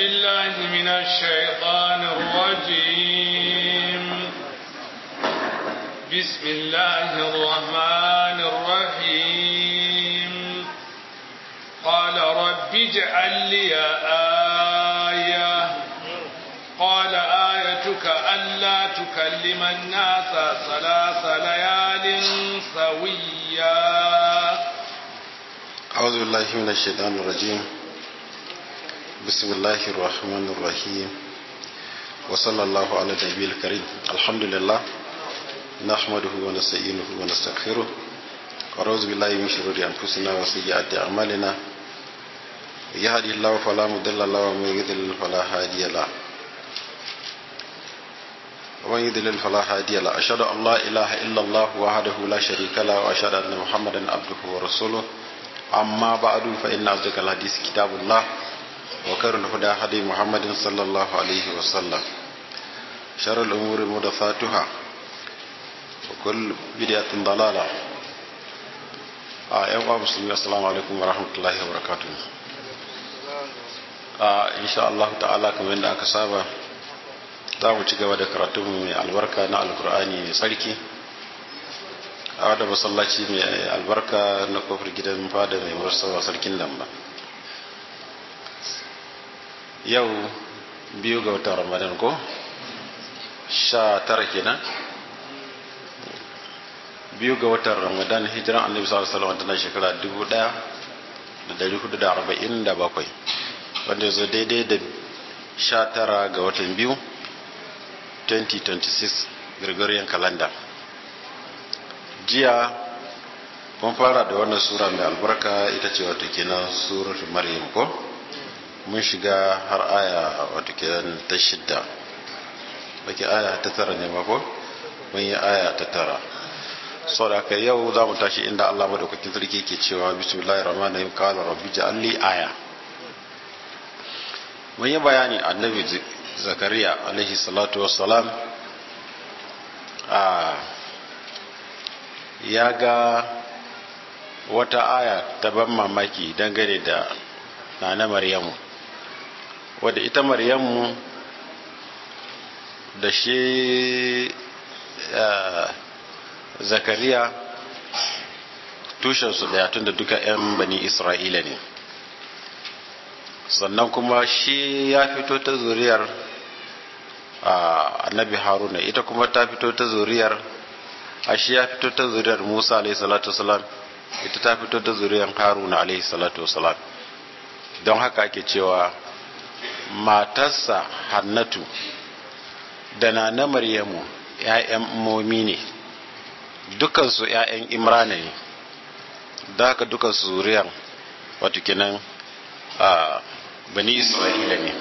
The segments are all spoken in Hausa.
بالله من الشيطان الرجيم بسم الله الرحمن الرحيم قال رب اجعل لي آية قال آيتك ألا تكلم الناس ثلاث ليال سويا أعوذ بالله من الشيطان الرجيم بسم الله الرحمن الرحيم وصلى الله على النبي الكريم الحمد لله نحمده ونستعينه ونستغفره ونعوذ بالله من شرور أنفسنا وسيئات أعمالنا يهدي الله فلا مضل له ومن يضلل فلا هادي له ومن يضلل فلا هادي له أشهد أن لا إله إلا الله وحده لا شريك له وأشهد أن محمدا عبده ورسوله أما بعد فإن أصدق الحديث كتاب الله وخير الهدى هدي محمد صلى الله عليه وسلم شر الأمور محدثاتها وكل بدعة ضلالة آه يا مسلمين السلام عليكم ورحمة الله وبركاته آه إن شاء الله تعالى كما عند أكسابة za mu ci gaba da karatunmu mai albarka na alkur'ani mai sarki a wadda masallaci mai albarka na kofar gidan fada mai warsawa sarkin lamba yau biyu ga watan ramadan ko sha tara kenan biyu ga watan ramadan hijiran annabi sallallahu alaihi wasallam tana shekara dubu daya da dari hudu da arba'in da bakwai wanda zo daidai da sha tara ga watan biyu 2026 Gregorian calendar jiya mun fara da wannan sura mai albarka ita ce wato kenan suratul maryam ko mun shiga har aya wato kenan ta shidda baki aya ta tara ne ma ko mun yi aya ta tara sau da aka yau za mu tashi inda Allah madaukakin sarki ke cewa bismillahir rahmanir rahim qala rabbi ja'alli aya mun yi bayani annabi zakariya alaihi salatu wassalam a ya ga wata aya ta ban mamaki dangane da nana maryamu wadda ita maryamu da shi zakariya tushensu daya tun da duka 'yan bani isra'ila ne sannan kuma shi ya fito ta zuriyar annabi haruna ita kuma ta fito ta zuriyar shi ya fito ta zuriyar musa alaihi salatu wasalam ita ta fito ta zuriyar haruna alaihi salatu wasalam don haka ake cewa matarsa hannatu da na na maryamu ‘ya'yan momi ne dukansu ‘ya'yan imrana ne da haka dukansu zuriyar wato kenan a bani isra'ila ne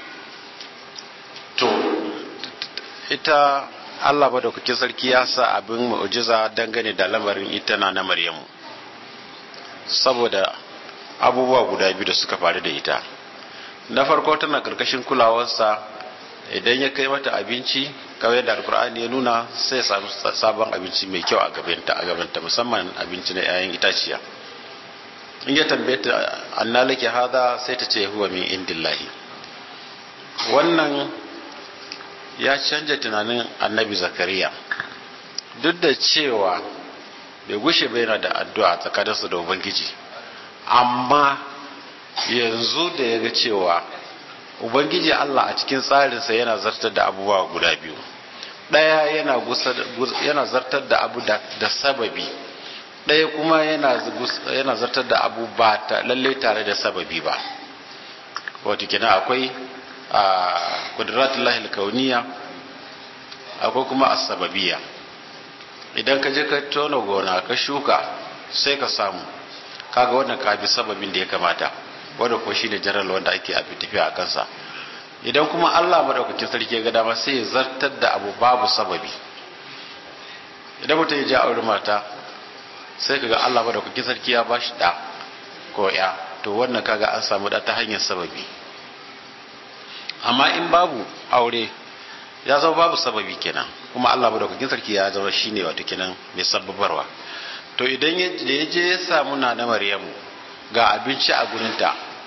to ita allah ba da kuke sarki ya sa abin mu'jiza dangane da lamarin ita na na maryamu saboda abubuwa guda biyu da suka faru da ita na farko tana karkashin kulawarsa idan ya kai mata abinci kawai da alkur'ani ya nuna sai ya samu sabon abinci mai kyau a gabanta a gabanta musamman abinci na 'ya'yan itaciya in ya tambaye ta anna laki hada sai ta ce huwa min indillahi wannan ya canja tunanin annabi zakariya duk da cewa bai gushe bai yana da addu'a tsakaninsu da ubangiji amma yanzu da ya ga cewa ubangiji allah a cikin tsarinsa yana zartar da abubuwa guda biyu ɗaya yana zartar da abu da sababi ɗaya kuma yana zartar da abu ba ta lalle tare da sababi ba wato kina akwai a kudratullahi kauniya akwai kuma asababiya idan ka je ka tona gona ka shuka sai ka samu kaga wannan ka bi sababin da ya kamata wanda ko shine jaral wanda ake abi tafiya a kansa idan kuma Allah madaukakin sarki ya ga dama sai ya zartar da abu babu sababi idan mutum ya ji aure mata sai kaga Allah madaukakin sarki ya bashi da ko ya to wannan kaga an samu da ta hanyar sababi amma in babu aure ya zama babu sababi kenan kuma Allah madaukakin sarki ya zama shine wato kenan mai sababarwa to idan da ya je ya samu na na Maryamu ga abinci a gurinta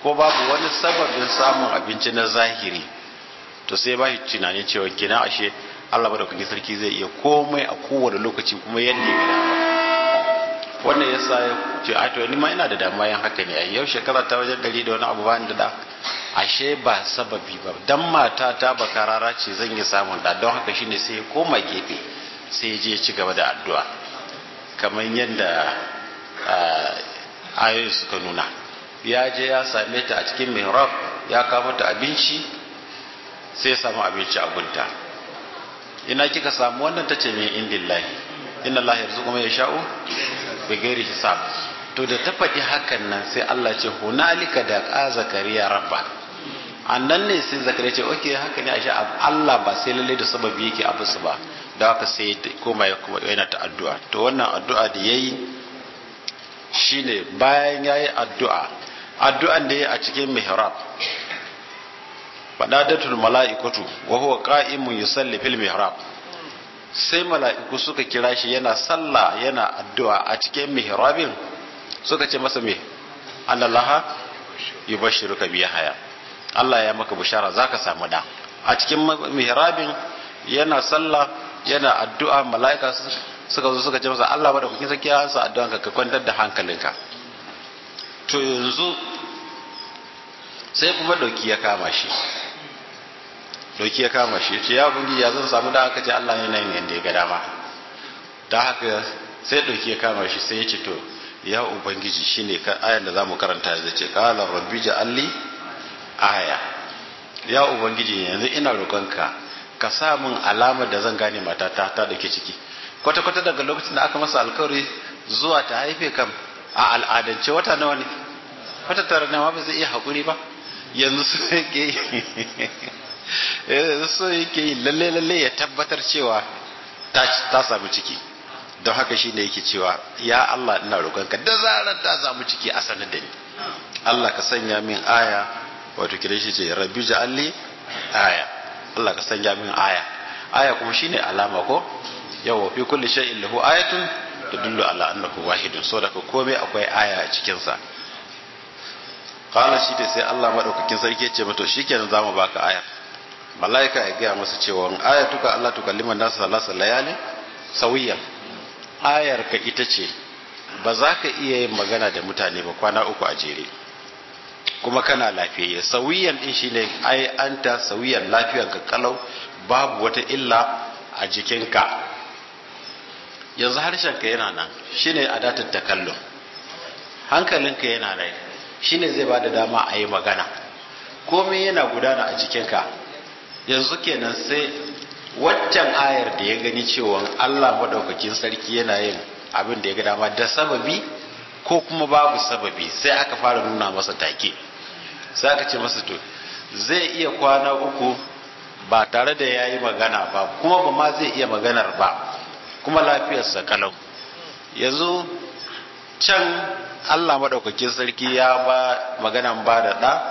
ko babu wani sababin samun abinci na zahiri to sai ba shi tunanin cewa kina ashe Allah madaukakin sarki zai iya komai a kowane lokaci kuma yadda ya gada wannan yasa ya ce a to ni ma ina da damuwa yan haka ne a yau shekara ta wajen dari da wani abu ba da da ashe ba sababi ba dan mata ta bakarara ce zan yi samun da don haka shine sai ya koma gefe sai ya je ci gaba da addu'a kamar yadda ayoyi suka nuna ya je ya same ta a cikin mihrab ya kawo mata abinci sai ya samu abinci a gunta ina kika samu wannan tace min indillahi inna Allah yarzuqu man yasha'u bi ghairi hisab to da ta faɗi hakan nan sai Allah ce hunalika da ka zakariya rabba annan ne sai zakariya ce okay haka ne ashe Allah ba sai lalle da sababi yake abu su ba da haka sai koma ya kuma yana ta addu'a to wannan addu'a da yayi shine bayan yayi addu'a addu'an da yayi a cikin mihrab fadadatul mala'ikatu wa huwa qa'imun yusalli fil mihrab sai mala'iku suka kira shi yana sallah yana addu'a a cikin mihrabin suka ce masa me annallaha yubashshiruka bi haya Allah ya maka bishara zaka samu da a cikin mihrabin yana sallah yana addu'a mala'ika suka zo suka ce masa Allah bada kukin saki ya sa addu'an ka kwantar da hankalinka to yanzu sai kuma doki ya kama shi doki ya kama shi ce ya bungi ya zan samu da aka ce Allah yana yin yanda ya ga dama da haka sai doki ya kama shi sai ya ce to ya ubangiji shine kan ayan da zamu karanta zai ce qala rabbi ja'alli aya ya ubangiji yanzu ina roƙonka ka sa min alamar da zan gane matata ta dake ciki kwata kwata daga lokacin da aka masa alkawari zuwa ta haife kam a al'adance wata nawa ne wata tara ne ma ba zai iya haƙuri ba yanzu su yake so yake yi lalle lalle ya tabbatar cewa ta samu ciki don haka shi ne yake cewa ya Allah ina roƙonka da zarar ta samu ciki a sanar da ni Allah ka sanya min aya wato kire shi ce rabbi ja'alli aya Allah ka sanya min aya aya kuma shine alama ko yawa fi kulli shay'in lahu ayatun tadullu ala annahu wahidun so daga komai akwai aya a cikin sa qala shi da sai Allah madaukakin sarki ya ce mata shikenan zamu baka aya malaika ya gaya masa cewa ayatuka Allah tukalliman nasu salasa layali sawiyan ayar ka ita ce ba za ka iya yin magana da mutane ba kwana uku a jere kuma kana lafiyayye sawiyan din shine ai anta sawiyan lafiyar ka kalau babu wata illa a jikinka yanzu harshen ka yana nan shine adatul takallum hankalinka yana nan shine zai bada dama a yi magana komai yana gudana a jikinka yanzu kenan sai waccan ayar da ya gani cewa Allah madaukakin sarki yana yin abin da ya ga dama da sababi ko kuma babu sababi sai aka fara nuna masa take sai aka ce masa to zai iya kwana uku ba tare da ya yi magana ba kuma ba ma zai iya maganar ba kuma lafiyarsa kalau yanzu can Allah madaukakin sarki ya ba maganan ba da ɗa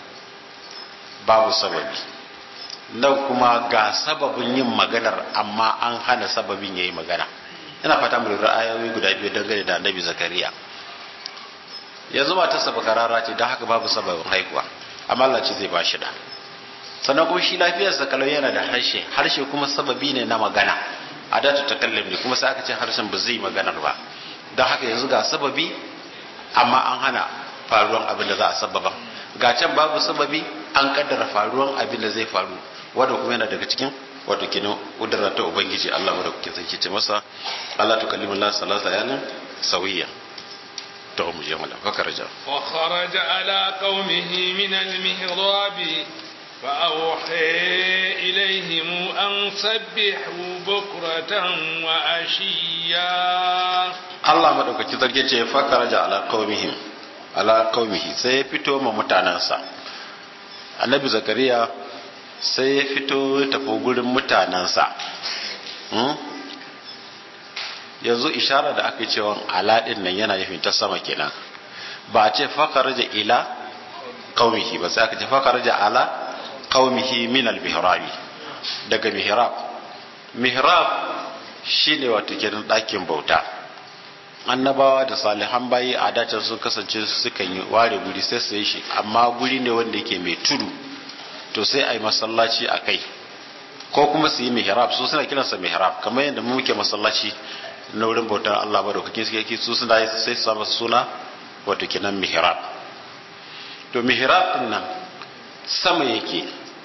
babu sababi nan kuma ga sababin yin maganar amma an hana sababin ya yi magana ina fata mu lura ayoyi guda biyu dangane da annabi zakariya yanzu matarsa bakarara ce don haka babu sababin haihuwa amma Allah ce zai ba shi da sannan kuma shi lafiyarsa kalau yana da harshe harshe kuma sababi ne na magana a datu ta kallon ne kuma sai aka ce harshen ba zai maganar ba don haka yanzu ga sababi amma an hana faruwan abin da za a sababa ga can babu sababi an kaddara faruwan abin da zai faru wanda kuma yana daga cikin wato kinan kudura ta ubangiji Allah mu da kuke sai ce masa Allah to kallimu Allah sallallahu alaihi sawiya to mu je mala fa karaja wa kharaja ala qaumihi min al-mihrab fa awha ilayhim an sabbihu bukratan wa ashiya Allah madaukaki zarge ce fa karaja ala qaumihim ala qaumihi sai ya fito ma mutanansa annabi zakariya sai ya fito tafi gurin mutanensa yanzu ishara da aka cewa aladin nan yana nufin ta sama kenan ba a ce fakaraja ila qaumihi ba sai aka ce fakaraja ala qaumihi min al-mihrabi daga mihrab mihrab shine wato kenan ɗakin bauta annabawa da salihan bayi a dacin sun kasance sukan yi ware guri sai su yi shi amma guri ne wanda yake mai tudu to sai a yi masallaci a kai ko kuma su yi mihrab su suna kiransa mihrab kamar yadda mu muke masallaci na wurin bautar Allah ba da kuke suke su suna yi sai su samu suna wato kenan mihrab to mihrab din nan sama yake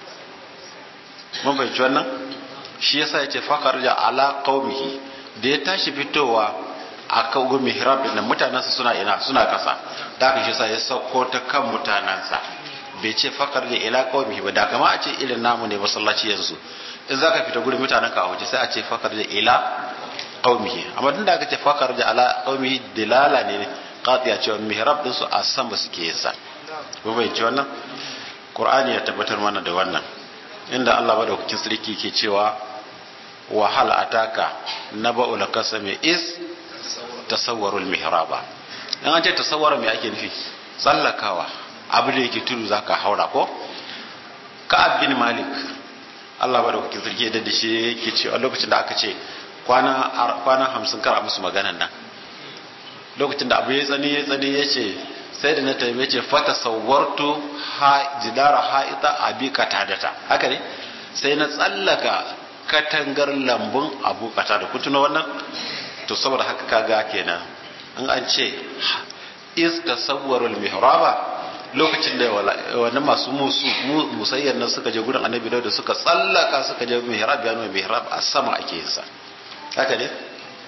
mun fahimci wannan shi yasa yace fakar ja ala qaumihi da ya tashi fitowa a kawo mihrab din nan mutanansa suna ina suna kasa da haka shi yasa ya sauko ta kan mutanansa bai ce fakar da ila qaumihi ba da kama a ce irin namu ne masallaci yanzu in zaka fita gurin mutanen ka a waje sai a ce fakar da ila qaumihi amma tunda aka ce fakar da ala qaumihi dilala ne qatiya cewa mihrab din su a sama suke yin sa ko bai ci wannan qur'ani ya tabbatar mana da wannan inda Allah madaukakin sarki ke cewa wa hal ataka naba'ul kasami is tasawwarul mihraba in an ce tasawwara me ake nufi tsallakawa abu da yake tudu zaka haura ko ka'ab bin malik Allah madaukakin sarki ya dade shi yake cewa lokacin da aka ce kwana kwana 50 kar a musu maganan nan lokacin da abu ya tsani ya tsani ya ce sai da na taime ce fata sauwartu jidara ha'ita abi katadata haka ne sai na tsallaka katangar lambun abu katada kun tuna wannan to saboda haka kaga kenan in an ce is tasawwarul mihraba lokacin da wannan masu musu musayyar nan suka je gurin annabi da suka tsallaka suka je mihrab ya nuna mihrab a sama ake yin sa haka ne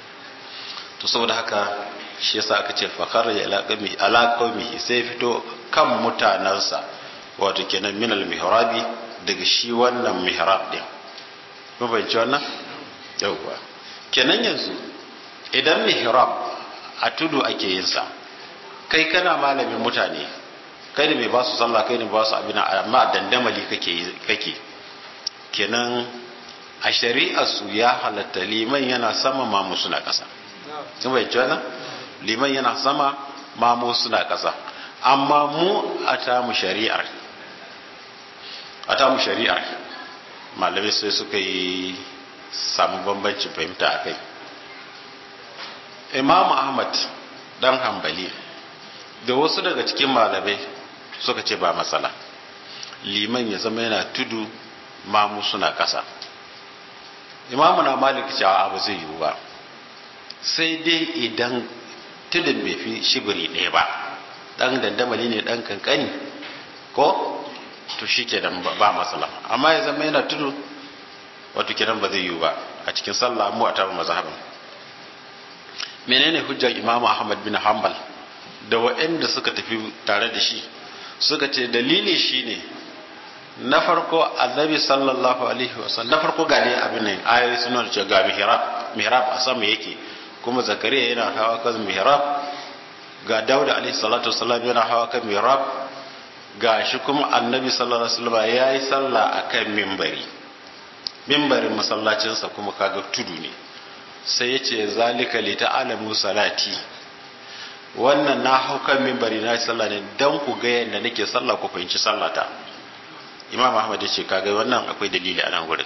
to saboda haka shi yasa aka ce fakar ya alaƙami alaƙami sai fito kan mutanensa wato kenan minal mihrabi daga shi wannan mihrab din mun fahimci wannan yauwa kenan yanzu idan mihrab a tudu ake yin sa kai kana malamin mutane kai ne mai ba su sallah kai ne ba su abin amma dandamali kake kake kenan a shari'ar su ya halatta liman yana sama mamu suna ƙasa sun bai wannan liman yana sama mamu suna ƙasa amma mu a tamu shari'ar a tamu shari'ar malamai sai suka yi samu bambancin fahimta a kai imamu ahmad dan hambali da wasu daga cikin malamai suka ce ba matsala liman ya zama yana tudu mamu suna ƙasa imamu na malik cewa abu zai yiwu ba sai dai idan tudun bai fi shibiri ɗaya ba ɗan dandamali ne ɗan kankani ko to shi ke ba matsala amma ya zama yana tudu wato kiran ba zai yiwu ba a cikin sallah mu a tabar mazhabin menene hujjar imamu ahmad bin hanbal da waɗanda suka tafi tare da shi suka ce dalili shine na farko annabi sallallahu alaihi wasallam na farko ga ne abin nan ayoyi suna da ga mihrab mihrab a sama yake kuma zakariya yana hawa kan mihrab ga dauda alaihi salatu wasallam yana hawa kan mihrab ga shi kuma annabi sallallahu alaihi wasallam yayi sallah akan mimbari mimbarin masallacinsa kuma kaga tudu ne sai ya ce zalika li ta'alamu salati wannan na hau kan mimbari na sallah ne dan ku ga yadda nake sallah ku fahimci sallata imam ahmad ya ce kaga wannan akwai dalili a nan gurin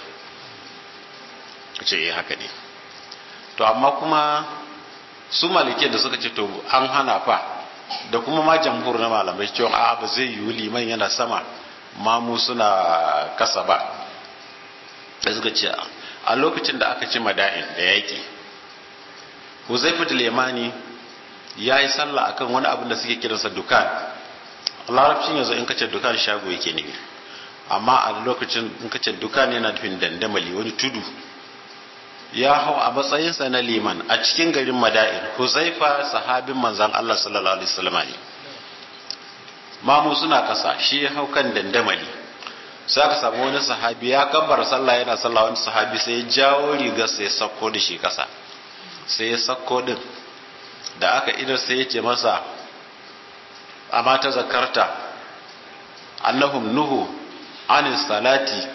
ce eh haka ne to amma kuma su malike da suka ce to an hana fa da kuma ma jamhur na malamai cewa a ba zai yiwu liman yana sama mamu suna kasa ba da suka ce a lokacin da aka ci mada'in da yaƙi huzaifu da lemani ya yi sallah akan wani abin da suke kiransa dukan larabcin yanzu in kace dukan shago yake ne amma a lokacin in kace dukan yana nufin dandamali wani tudu ya hau a matsayinsa na liman a cikin garin mada'in huzaifa sahabin manzan allah sallallahu alaihi wasallam ne mamu suna kasa shi ya hau kan dandamali sai aka samu wani sahabi ya kabbar sallah yana sallah wani sahabi sai ya jawo rigar sai ya sako da shi kasa sai ya sako din da aka idar sai ya ce masa amma ta zakarta annahum nuhu anin salati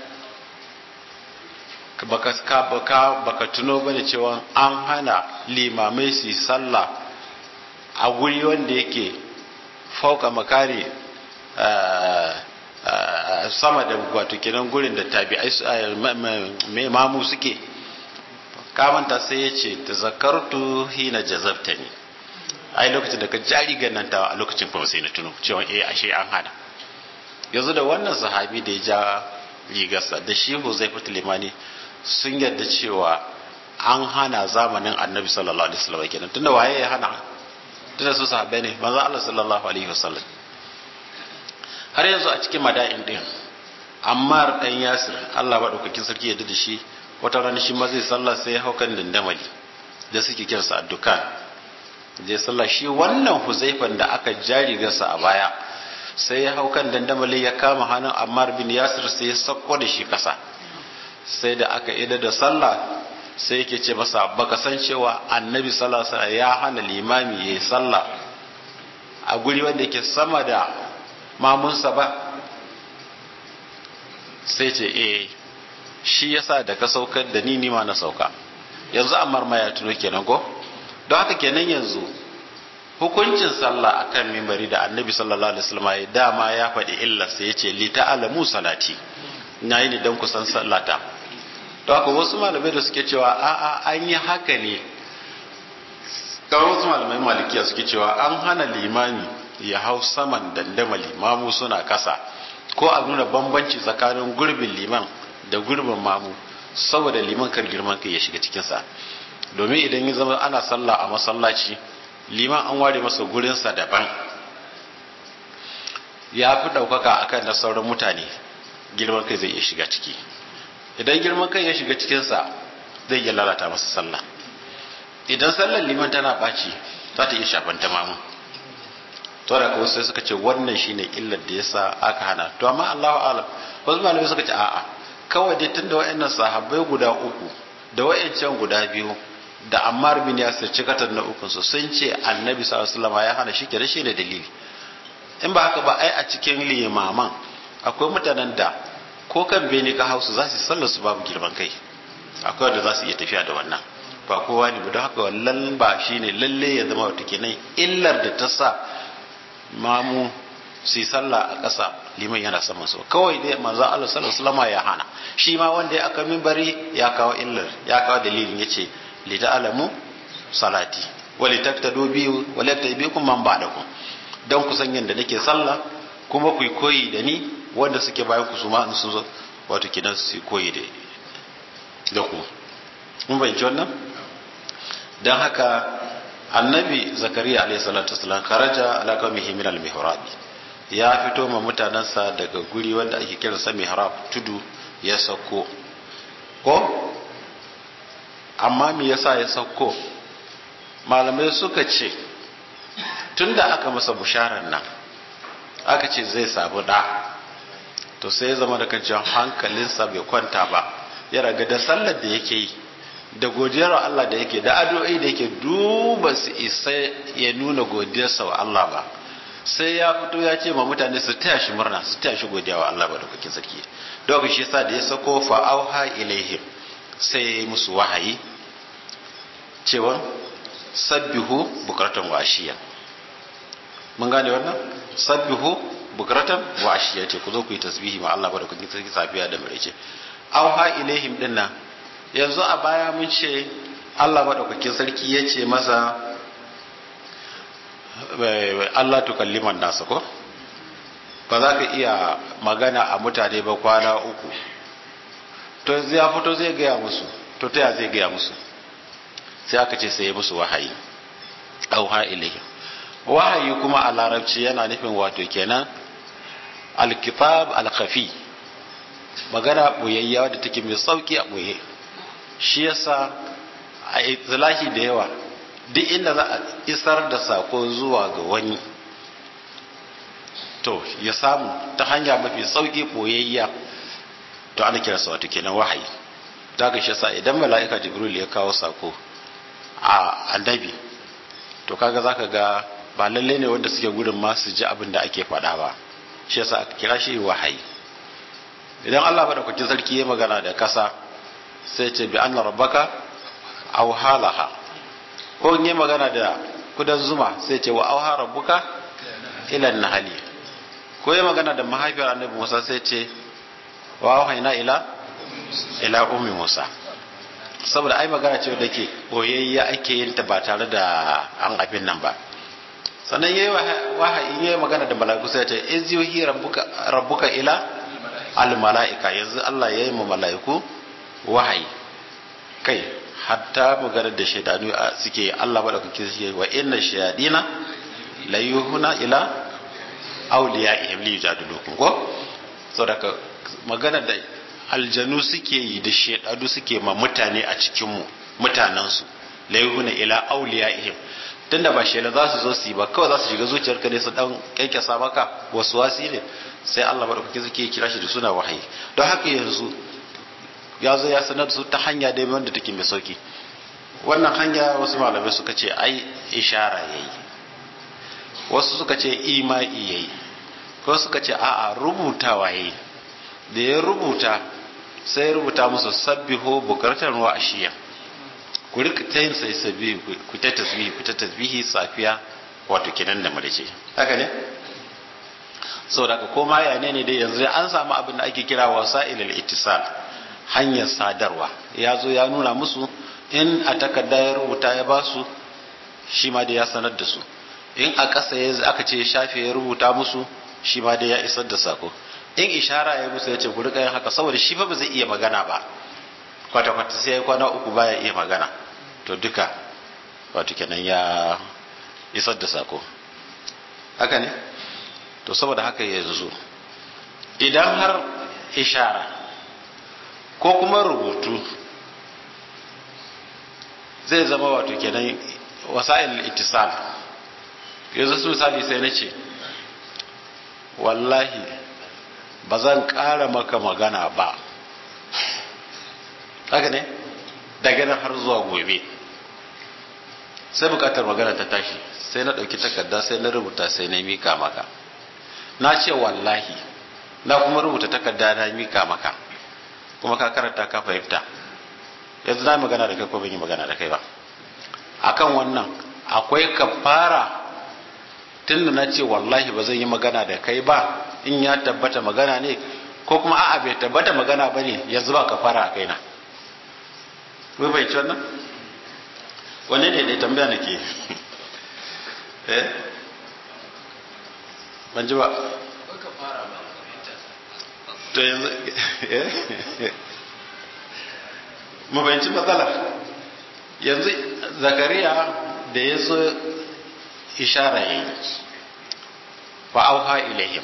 baka baka baka tuno bane cewa an hana limamai su sallah a guri wanda yake fauka makari sama da wato kenan gurin da tabi'ai mai mamu suke kamanta sai ya ce ta zakartu hina jazabta ne ai lokacin da ka jari gannanta a lokacin kuma sai na tuno cewa eh ashe an hana yanzu da wannan sahabi da ya ja rigarsa da shi Huzaifa limani sun yarda cewa an hana zamanin annabi sallallahu alaihi wasallam kenan tunda waye ya hana tunda su sahabbai ne manzo Allah sallallahu alaihi wasallam har yanzu a cikin mada'in din Ammar dan Yasir Allah madaukakin sarki ya da shi wata rana shi ma zai sallah sai ya haukan dandamali da suke kiransa addukan zai sallah shi wannan Huzaifan da aka jari gasa a baya sai ya haukan dandamali ya kama hannun Ammar bin Yasir sai ya sako da shi kasa sai da aka ida da sallah sai yake ce masa baka san cewa annabi sallallahu alaihi wasallam ya hana limami yayi sallah a guri wanda yake sama da mamunsa ba sai ce eh shi yasa da ka saukar da ni ni ma na sauka yanzu amma ma ya tuno kenan ko don haka kenan yanzu hukuncin sallah akan mimbari da annabi sallallahu alaihi wasallam ya dama ya faɗi illa sai ya ce li ta'alamu salati na yi ne don kusan sallata to haka wasu malamai da suke cewa a'a an yi haka ne kawai wasu malamai malikiya suke cewa an hana limami ya hau saman dandamali mamu suna kasa ko a nuna bambanci tsakanin gurbin liman da gurbin mamu saboda liman kar girman kai ya shiga cikinsa domin idan ya zama ana sallah a masallaci liman an ware masa gurinsa daban ya fi ɗaukaka akan na sauran mutane girman kai zai iya shiga ciki idan girman kai ya shiga cikinsa zai iya lalata masa sallah idan sallar liman tana ɓaci za ta iya shafan ta mamu to da kawai sai suka ce wannan shine illar da yasa aka hana to amma Allahu a'lam wasu malamai suka ce a'a kawai dai tunda wayannan sahabbai guda uku da wayancan guda biyu da Ammar bin Yasir cikatar na ukun su sun ce Annabi sallallahu alaihi wasallam ya hana shi kenan shine dalili in ba haka ba ai a cikin limaman akwai mutanen da ko kan bene ka hausu za su sallar su babu girman kai akwai wanda za su iya tafiya da wannan ba kowa ne ba don haka wallan ba shine lalle ya zama wata kenan illar da ta sa mamu su sallah a ƙasa liman yana saman su kawai dai manzo Allah sallallahu alaihi wasallam ya hana shi ma wanda ya aka minbari ya kawo illar ya kawo dalilin yace li ta'lamu salati wa li taktadu bi wa la tabikum man ba'dakum dan ku san yanda nake sallah kuma ku koyi da ni wanda suke bayan ku su ma sun zo wato kidan su koyi da da ku mun bayyana wannan dan haka annabi zakariya alayhi salatu wasalam kharaja ala qaumihi min al mihrab ya fito ma mutanansa daga guri wanda ake kira sa mihrab tudu ya sauko ko amma me yasa ya sauko malamai suka ce tunda aka masa busharar nan aka ce zai sabu da to sai ya zama da kan hankalinsa bai kwanta ba ya raga da sallar da yake yi da godiyar Allah da yake da addu'o'i da yake duba su isa ya nuna godiyarsa wa Allah ba sai ya fito ya ce ma mutane su taya shi murna su taya shi godiya wa Allah ba da kukin sarki don shi yasa da ya sako fa auha ilaihim sai ya yi musu wahayi cewa sabbihu bukratan wa ashiya mun gane wannan sabbihu bukratan wa ashiya ce ku zo ku yi tasbihi ma Allah ba da kukin sarki safiya da maraice auha ilaihim dinnan yanzu a baya mun ce Allah maɗaukakin sarki ya ce masa Allah tukalliman nasa ko ba za ka iya magana a mutane ba kwana uku to yanzu ya fito zai gaya musu to ta ya zai gaya musu sai aka ce sai musu wahayi auha ilayhi wahayi kuma a larabci yana nufin wato kenan alkitab alkhafi magana boyayya da take mai sauki a boye shi yasa a itsilahi da yawa duk inda za a isar da sako zuwa ga wani to ya samu ta hanya mafi sauki boyayya to ana kira sa wato kenan wahayi daga shi yasa idan mala'ika jibril ya kawo sako a annabi to kaga zaka ga ba lalle ne wanda suke gudun ma su ji abin da ake faɗa ba shi yasa aka kira shi wahayi idan Allah madaukakin sarki ya magana da kasa sai ce bi anna rabbaka aw halaha ko in yi magana da kudan zuma sai ce wa auha rabbuka ila nahali ko yi magana da mahaifiyar annabi Musa sai ce wa auhayna ila ila ummi Musa saboda ai magana ce da ke boyayya ake yin ta ba tare da an abin nan ba sannan yayi wahayi yayi magana da mala'iku sai ya ce iz yuhi rabbuka rabbuka ila al mala'ika yanzu Allah yayi ma mala'iku wahayi kai hatta magana da shaidanu suke Allah madaukaki suke wa inna shayadina la yuhuna ila awliyaihim li yujadilukum ko saboda magana da aljanu suke yi da shaidanu suke ma mutane a cikin mu mutanen su la yuhuna ila awliyaihim tunda ba shela za su zo su yi ba kawai za su shiga zuciyarka ne su dan kyankyasa maka wasu wasi ne sai Allah madaukaki suke kira shi da suna wahayi don haka yanzu ya zo ya sanar su ta hanya dai wanda take mai sauki wannan hanya wasu malamai suka ce ai ishara yayi wasu suka ce imai yayi ko suka ce a'a rubutawa yayi da ya rubuta sai rubuta musu sabbiho bukartar wa ashiya ku rika ta yin sai sabbi ku ta tasbihi ku ta tasbihi safiya wato kenan da marice haka ne saboda haka koma ya ne ne dai yanzu an samu abin da ake kira wasa'ilul ittisal hanyar sadarwa ya zo ya nuna musu in a takarda ya rubuta ya ba su shi ma dai ya sanar da su in a ƙasa ya aka ce shafe ya rubuta musu shi ma dai ya isar da sako in ishara ya musu ya ce ku rika yin haka saboda shi fa ba zai iya magana ba kwata kwata sai ya kwana uku baya iya magana to duka wato kenan ya isar da sako haka ne to saboda haka yanzu idan har ishara ko kuma rubutu zai zama wato kenan wasa'il ittisal yanzu su misali sai na ce wallahi ba zan ƙara maka magana ba haka ne daga nan har zuwa gobe sai bukatar magana ta tashi sai na ɗauki takarda sai na rubuta sai na mika maka na ce wallahi na kuma rubuta takarda na mika maka kuma ka karanta ka fahimta yanzu na magana da kai ko ban yi magana da kai ba akan wannan akwai kafara tunda na ce wallahi ba zan yi magana da kai ba in ya tabbata magana ne ko kuma a'a bai tabbata magana ba ne yanzu ba kafara a kaina mun bai ci wannan wanne ne dai tambaya nake eh ban ji ba to yanzu mu fahimci matsala yanzu zakariya da ya zo ishara ya yi fa'auha ilaihim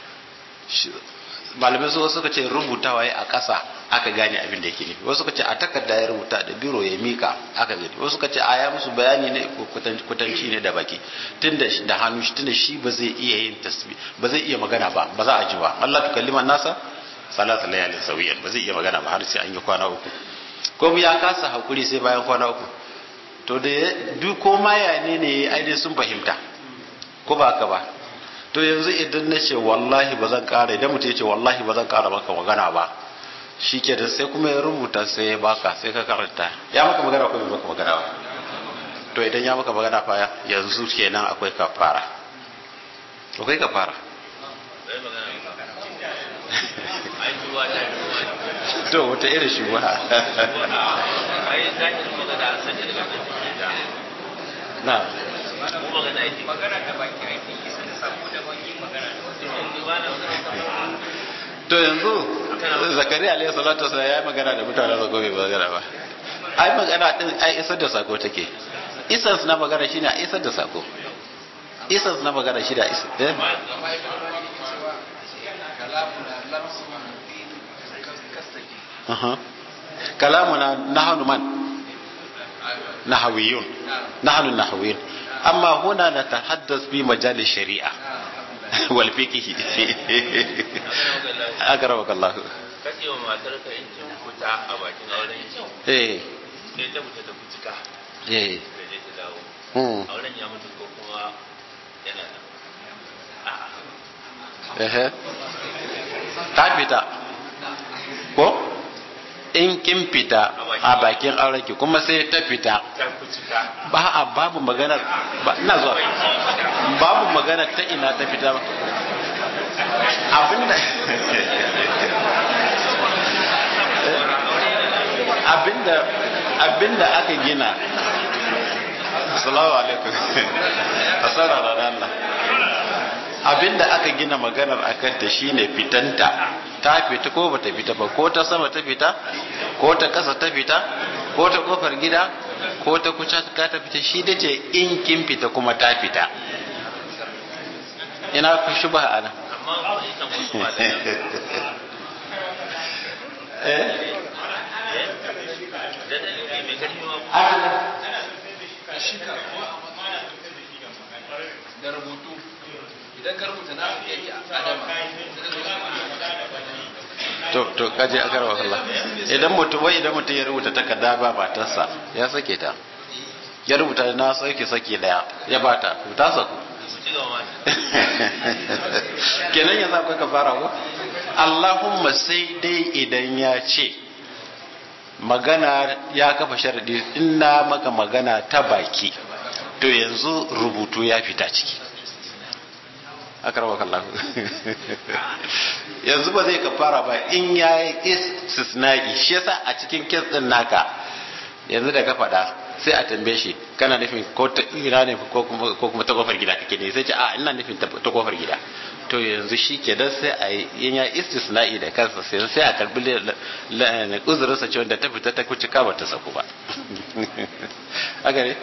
malamai su suka ce rubutawa ya a ƙasa aka gane abin da yake nufi wasu suka ce a takarda ya rubuta da biro ya mika aka gani wasu suka ce a ya musu bayani ne kutanci ne da baki tunda da hannu shi tunda shi ba zai iya yin tasbi ba zai iya magana ba ba za a ji ba Allah tu kalliman nasa salatu layalin sawiyan ba zai iya magana ba har sai an yi kwana uku ko ya kasa hakuri sai bayan kwana uku to da duk ko ma ya ne ne ai dai sun fahimta ko ba haka ba to yanzu idan na ce wallahi ba zan kara idan mutum ya ce wallahi ba zan kara maka magana ba shi ke da sai kuma ya rubuta sai ya baka sai ka karanta ya maka magana ko bai maka magana ba to idan ya maka magana fa yanzu kenan akwai kafara akwai kafara to wata irin shubha na magana da baki aiki isa da sako da baki magana to yanzu zakariya alayhi salatu wasallam ya magana da mutane da gobe ba magana ba ai magana din ai isar da sako take isar na magana shine a isar da sako isar na magana shi da isar eh kalamuna nahnu man nahawiyun nahnu nahawiyun amma huna natahaddas bi majal shari'a wal fiqh akramakallah Allah kace wa matar ka in kin fita a bakin auren ki eh sai ta fita ta fuska eh da je ta dawo hmm auren ya mutu ko kuma yana nan eh ta fita ko in kin fita a bakin auren ki kuma sai ta fita ta fuska ba a babu maganar ba ina zuwa babu maganar ta ina ta fita ba abinda abinda abinda aka gina assalamu alaikum assalamu Allah abinda aka gina maganar akan ta shine fitanta ta fita ko bata fita ba ko ta sama ta fita ko ta kasa ta fita ko ta kofar gida ko ta kuca ka ta fita shi da ce in kin fita kuma ta fita ina ku shubha ana amma ita musu ba da eh da dalili mai karfi ma ana da rubutu idan ka rubuta na yayi adama to to kaje aka rawa Allah idan mutum wai idan mutum ya rubuta takarda ba matarsa ya sake ta ya rubuta na sauke sake daya ya bata to ta saku ci gaba ma kenan yanzu akwai kafara ko Allahumma sai dai idan ya ce magana ya kafa sharadi in na maka magana ta baki to yanzu rubutu ya fita ciki akarwa kallahu yanzu ba zai kafara ba in ya yi istisna'i shi yasa a cikin kes din naka yanzu da ka faɗa sai a tambaye shi kana nufin ko ta ina ne ko kuma ko kuma ta kofar gida kake ne sai ce a ina nufin ta ta kofar gida to yanzu shi ke dan sai a yi in ya istisna'i da kansa sai sai a karbi uzurinsa ce wanda ta fita ta kuci ka ba ta saku ba haka ne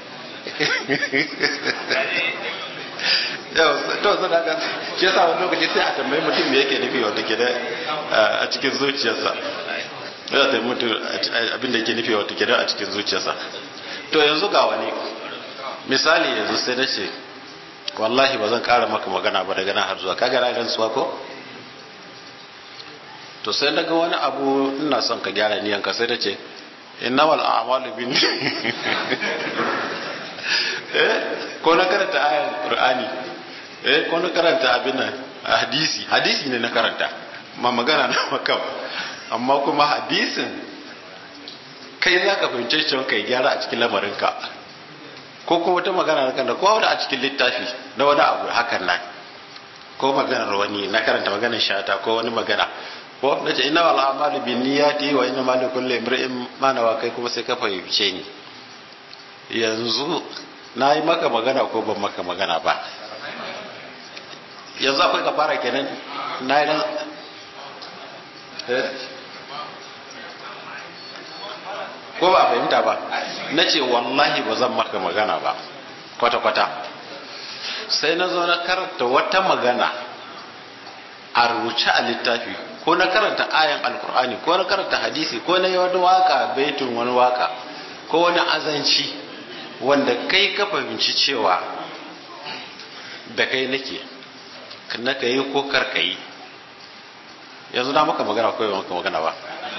yau to sun haka shi yasa wani lokaci sai a tambayi mutum me yake nufi wata ke da a cikin zuciyarsa ya ta mutu abinda yake nufi wata ke da a cikin zuciyarsa to yanzu ga wani misali yanzu sai na ce wallahi ba zan kara maka magana ba daga nan har zuwa kaga na rantsuwa ko to sai daga wani abu ina son ka gyara niyanka sai da ce innamal a'malu bin eh ko na karanta ayar qur'ani eh ko na karanta abin nan hadisi hadisi ne na karanta ma magana na maka amma kuma hadisin kai za ka fahimce shi kai gyara a cikin lamarinka ko kuma wata magana na kanta ko wani a cikin littafi na wani abu hakan nan ko maganar wani na karanta maganar shata ko wani magana ko na ce ina wal amalu bin niyyati wa inna ma likulli imrin ma nawa kai kuma sai ka fahimce ni yanzu na yi maka magana ko ban maka magana ba yanzu akwai ka fara kenan na yi nan ko ba fahimta ba na ce wallahi ba zan maka magana ba kwata-kwata sai na zo na karanta wata magana a rubuce a littafi ko na karanta ayan alkur'ani ko na karanta hadisi ko na yi wani waka baitun wani waka ko wani azanci wanda kai ka fahimci cewa da kai nake na ka yi ko kar ka yi yanzu na maka magana ko yi maka magana ba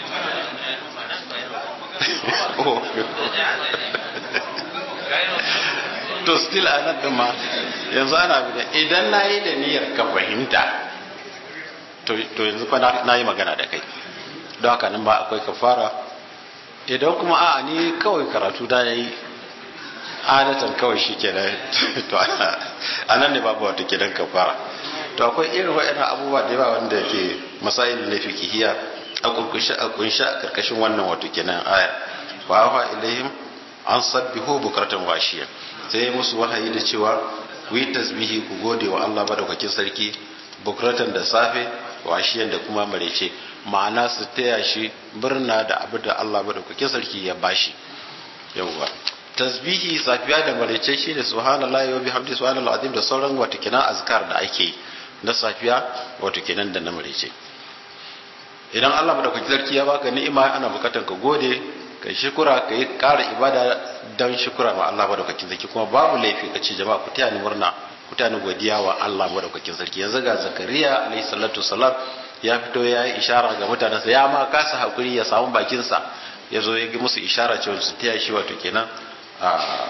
to still a nan ɗin ma yanzu ana da idan na yi da niyyar ka fahimta to yanzu fa na yi magana da kai don haka nan ba akwai kafara idan kuma a ni kawai karatu da ya yi adatan kawai shi ke da to a nan ne babu wata ke don kafara to akwai irin waɗannan abubuwa da yawa wanda ke masail na fikihiya a kunshi a kunshi a karkashin wannan wato kenan aya fa afa ilaihim an sabbihu bukratan washiya sai musu wahayi da cewa ku yi tasbihi ku gode wa Allah madaukakin sarki bukratan da safe washiyan da kuma marece ma'ana su taya shi birna da abu da Allah madaukakin sarki ya bashi yawwa tasbihi safiya da marece shine subhanallahi wa bihamdi subhanallahi azim da sauran wato kenan azkar da ake yi na safiya wato kenan da na marece idan Allah madaukakin sarki ya baka ni'ima ana bukatan ka gode ka shukura ka yi ƙara ibada don shukura ma Allah madaukakin sarki kuma babu laifi ka ce jama'a ku taya ni murna ku taya ni godiya wa Allah madaukakin sarki yanzu ga Zakariya alayhi salatu salam ya fito ya yi ishara ga mutanensa ya ma kasa hakuri ya samu bakinsa ya zo ya gi musu ishara cewa su taya shi wato kenan a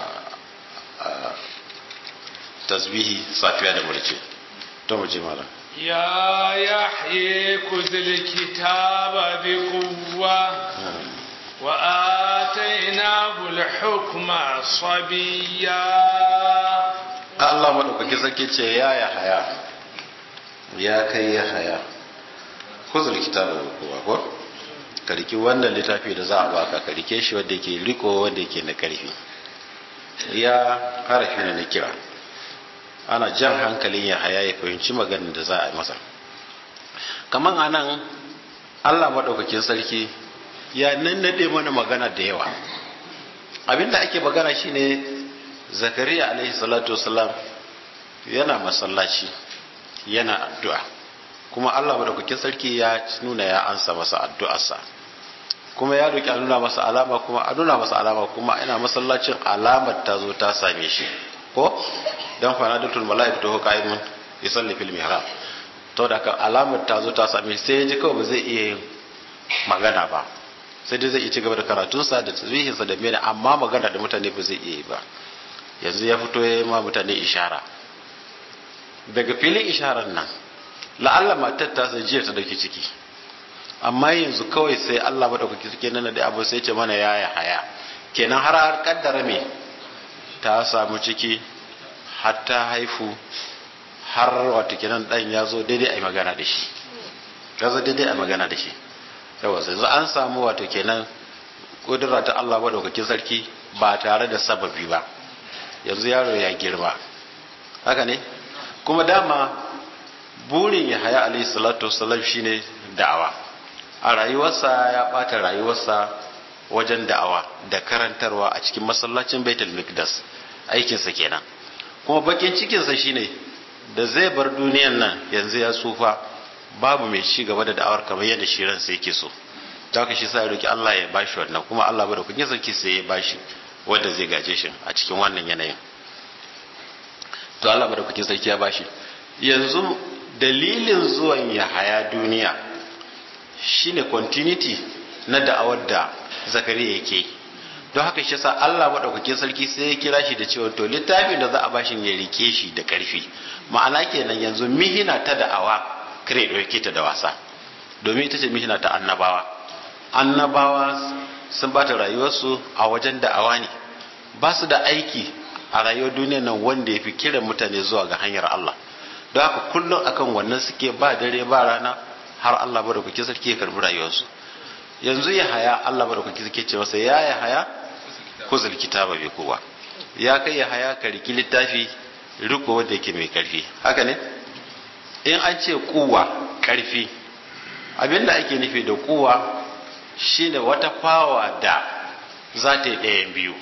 tasbihi safiya da murce to mu je malam يا يحيى خذ الكتاب بقوة وآتيناه الحكم صبيا Allah maɗaukaki sarki ce ya ya haya ya kai ya haya kuzur kitabu kowa ko ka riki wannan littafi da za a baka ka rike shi wanda yake riko wanda yake na karfi ya harafi ne na kira ana jan hankalin ya haya ya fahimci maganin da za a yi masa kamar a nan allah maɗaukakin sarki ya nannade mana magana da yawa abinda ake magana shine zakariya alaihi salatu wasalam yana masallaci yana addu'a kuma allah maɗaukakin sarki ya nuna ya ansa masa addu'arsa kuma ya roki a nuna masa alama kuma a nuna masa alama kuma ina masallacin alamar ta zo ta same shi ko dan fa nadatul malaikatu hu qaimun yusalli fil mihrab to da kan alamar ta zo ta same shi sai ya ji kawai ba zai iya yin magana ba sai dai zai iya ci gaba da karatunsa da tasbihinsa da mene amma magana da mutane ba zai iya yi ba yanzu ya fito ya yi ma mutane ishara daga filin isharar nan la'alla matar ta sai jiya ta dauki ciki amma yanzu kawai sai Allah madaukaki suke nana da abu sai ce mana yaya haya kenan har har kaddara me ta samu ciki har ta haifu har wato kenan dan ya zo daidai a magana da shi ya zo daidai a magana da shi yawa yanzu an samu wato kenan kudura ta Allah madaukakin sarki ba tare da sababi ba yanzu yaro ya girma haka ne kuma dama burin ya haya alaihi salatu wasallam shine da'awa a rayuwarsa ya ɓata rayuwarsa wajen da'awa da karantarwa a cikin masallacin baitul mikdas aikinsa kenan kuma bakin cikinsa shine da zai bar duniyan nan yanzu ya tsufa babu mai ci gaba da da'awar kamar yadda shi ransa yake so ta haka shi sa ya roki Allah ya bashi wannan kuma Allah ba da kun sarki sai ya bashi wanda zai gaje shi a cikin wannan yanayin to Allah ba da kun sarki ya bashi yanzu dalilin zuwan ya haya duniya shine continuity na da'awar da zakariya yake don haka shi sa Allah maɗaukakin sarki sai ya kira shi da cewa to littafin da za a bashin ya rike shi da ƙarfi ma'ana kenan yanzu mihina ta da'awa kare ɗauke ta da wasa domin ita ce mihina ta annabawa annabawa sun bata rayuwarsu a wajen da'awa ne ba su da aiki a rayuwar duniya nan wanda ya fi kiran mutane zuwa ga hanyar Allah don haka kullum akan wannan suke ba dare ba rana har Allah madaukaki sarki ya karbi rayuwarsu yanzu ya haya Allah madaukaki sarki ce masa ya ya haya kuzul kitaba bi kowa ya kai ya haya ka riki littafi riko wanda yake mai karfi haka ne in an ce kuwa karfi abinda ake nufi da kuwa shine wata fawa da za ta yi ɗayan biyu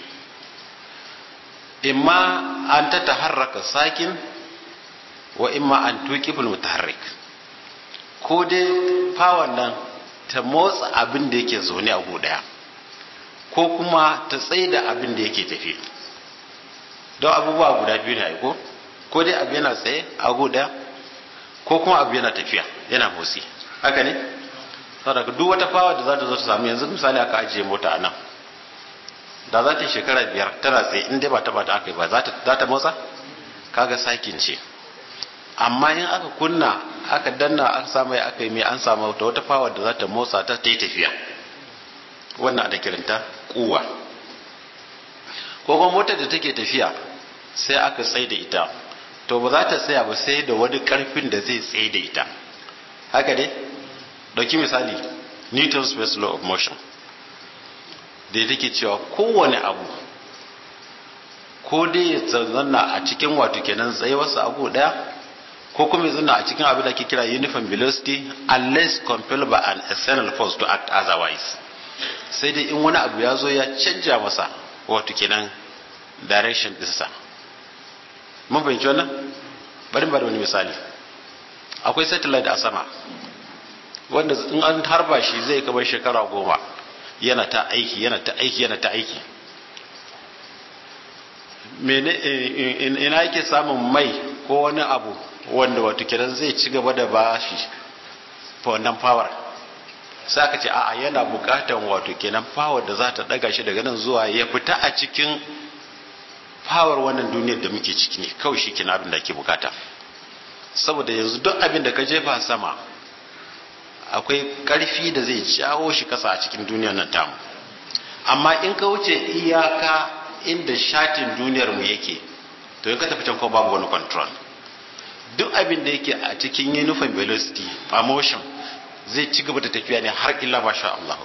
imma an ta taharraka sakin wa imma an tuqiful mutaharrik ko dai fawon nan ta motsa abin da yake zaune a gu daya ko kuma ta tsaida abin da yake tafi don abubuwa guda biyu ne ko ko dai abu yana tsaye a gu daya ko kuma abu yana tafiya yana motsi haka ne saboda duk wata fawa da za ta zo ta samu yanzu misali aka ajiye mota a nan da za ta shekara biyar tana tsaye in dai ba ta ba ta aka yi ba za ta motsa kaga sakin ce amma in aka kunna aka danna aka samu ya aka yi mai an samu wata wata fawa da za ta motsa ta ta yi tafiya wannan da kiranta kuwa ko kuma motar da take tafiya sai aka tsaye da ita to ba za ta tsaya ba sai da wani karfin da zai tsaye da ita haka dai dauki misali newton's space law of motion da take cewa kowane abu ko dai ya zanna a cikin wato kenan tsayuwarsa abu daya ko kuma ya zanna a cikin abin da ke kira uniform velocity unless compelled by an external force to act otherwise sai dai in wani abu ya zo ya canja masa wato kenan direction ɗinsa mun fahimci wannan bari bari wani misali akwai satellite a sama wanda in an harba shi zai kamar shekara goma yana ta aiki yana ta aiki yana ta aiki mene ina yake samun mai ko wani abu wanda wato kiran zai ci gaba da bashi wannan power sai aka ce a'a yana bukatan wato kenan power da za ta daga shi daga nan zuwa ya fita a cikin power wannan duniyar da muke ciki ne kawai shi kina abin da ake bukata saboda yanzu duk abin da ka jefa sama akwai karfi da zai jawo shi kasa a cikin duniyar nan tamu amma in ka wuce iyaka inda shatin duniyar mu yake to in ka tafi can ko babu wani control duk abin da yake a cikin uniform velocity a motion zai ci gaba da tafiya ne har illa masha Allah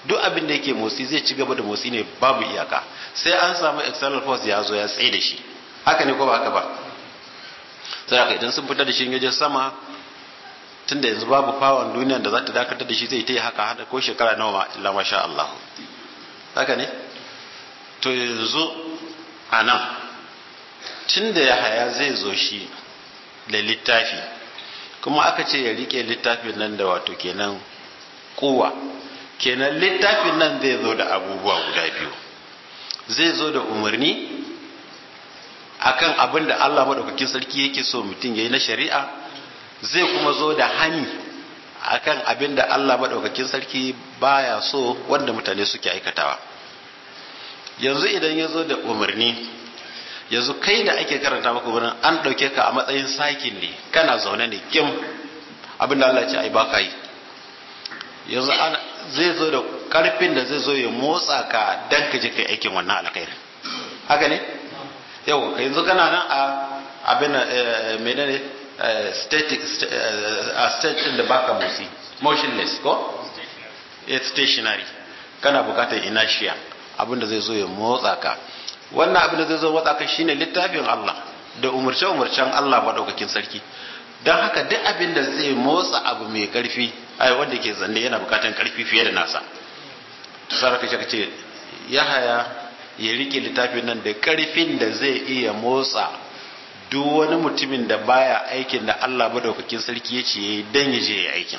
duk abin da yake motsi zai ci gaba da motsi ne babu iyaka sai an samu external force ya zo ya tsaye da shi haka ne ko ba haka ba sai haka idan sun fitar da shi yaje sama tunda yanzu babu fawon duniya da za ta dakatar da shi zai ta yi haka hada ko shekara nawa ma illa masha Allah haka ne to yanzu a nan tunda ya haya zai zo shi da littafi kuma aka ce ya rike littafin nan da wato kenan kowa kenan littafin nan zai zo da abubuwa guda biyu zai zo da umarni akan abin da Allah maɗaukakin sarki yake so mutum ya yi na shari'a zai kuma zo da hani akan abin da Allah maɗaukakin sarki baya so wanda mutane suke aikatawa yanzu idan ya zo da umarni yanzu kai da ake karanta maka wurin an ɗauke ka a matsayin sakin ne kana zaune ne kim abin da Allah ce ai baka yi yanzu zai zo da karfin da zai zo ya motsa ka dan ka je kai aikin wannan alkhairi haka ne yau yanzu kana nan a abin menene static a state din da baka motsi motionless ko it's stationary kana bukatar inertia abin da zai zo ya motsa ka wannan abin da zai zo motsa ka shine littafin Allah da umurce umurcen Allah madaukakin sarki don haka duk abin da zai motsa abu mai karfi ai wanda ke zanne yana bukatan karfi fiye da nasa saraka shi ce ya haya ya rike littafin nan da karfin da zai iya motsa duk wani mutumin da baya aikin da Allah madaukakin sarki ya ce yayi dan ya je ya aikin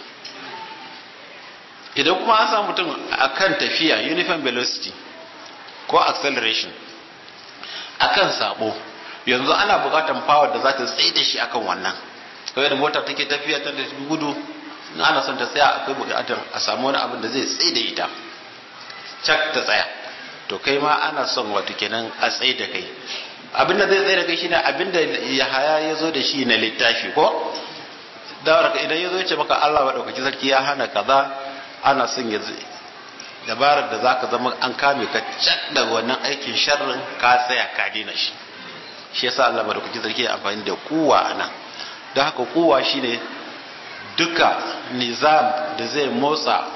idan kuma an samu mutum akan tafiya uniform velocity ko acceleration akan sabo yanzu ana bukatan power da za ta tsaye da shi akan wannan kawai da motar take tafiya ta da gudu na ana son ta tsaya akwai bukatar a samu wani abin da zai tsaye da ita cak ta tsaya to kai ma ana son wato kenan a tsaye da kai abin da zai tsaye da kai shine abin da Yahaya ya zo da shi na littafi ko dawar ka idan ya zo ya ce maka Allah madaukaki sarki ya hana kaza ana son ya dabarar da zaka zama an kame ka cak da wannan aikin sharrin ka tsaya ka dina shi shi yasa Allah madaukaki sarki ya amfani da kuwa anan don haka kowa shine duka nizam da zai motsa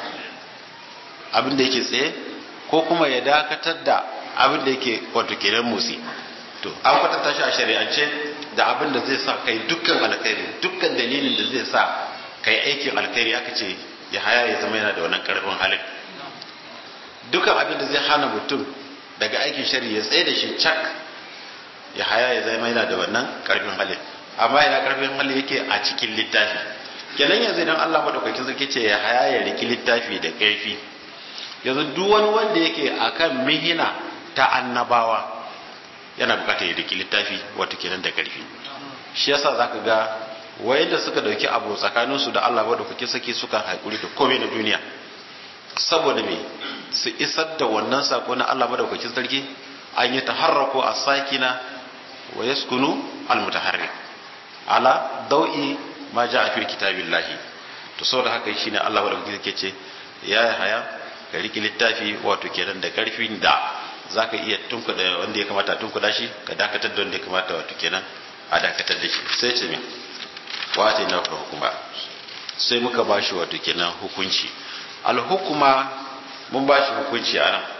abin da yake tsaye ko kuma ya dakatar da abin da yake wato kenan motsi to an kwatanta shi a shari'ance da abin da zai sa kai dukkan alkhairi dukkan dalilin da zai sa kai aikin alkhairi aka ce ya haya ya zama yana da wannan karfin halin dukkan abin da zai hana mutum daga aikin shari'a ya tsaye da shi cak ya haya ya zama yana da wannan karfin halin amma ina karfin hali yake a cikin littafi kenan yanzu idan Allah madaukakin sarki ce ya haya ya riki littafi da karfi yanzu duk wani wanda yake akan mihina ta annabawa yana bukatar ya riki littafi wato kenan da karfi shi yasa zaka ga wayanda suka dauki abu tsakanin su da Allah madaukakin sarki suka haƙuri da komai na duniya saboda me su isar da wannan sako na Allah madaukakin sarki an yi taharrako a sakina wa yaskunu al-mutaharrik ala dau'i ma ja a fi kitabillahi to saboda haka shine Allah wa ke ce ya haya ka riki littafi wato kenan da karfin da zaka iya tunkuda wanda ya kamata tunkuda shi ka dakatar da wanda ya kamata wato kenan a dakatar da shi sai ce min wace na hukuma sai muka bashi wato kenan hukunci alhukuma mun bashi hukunci a nan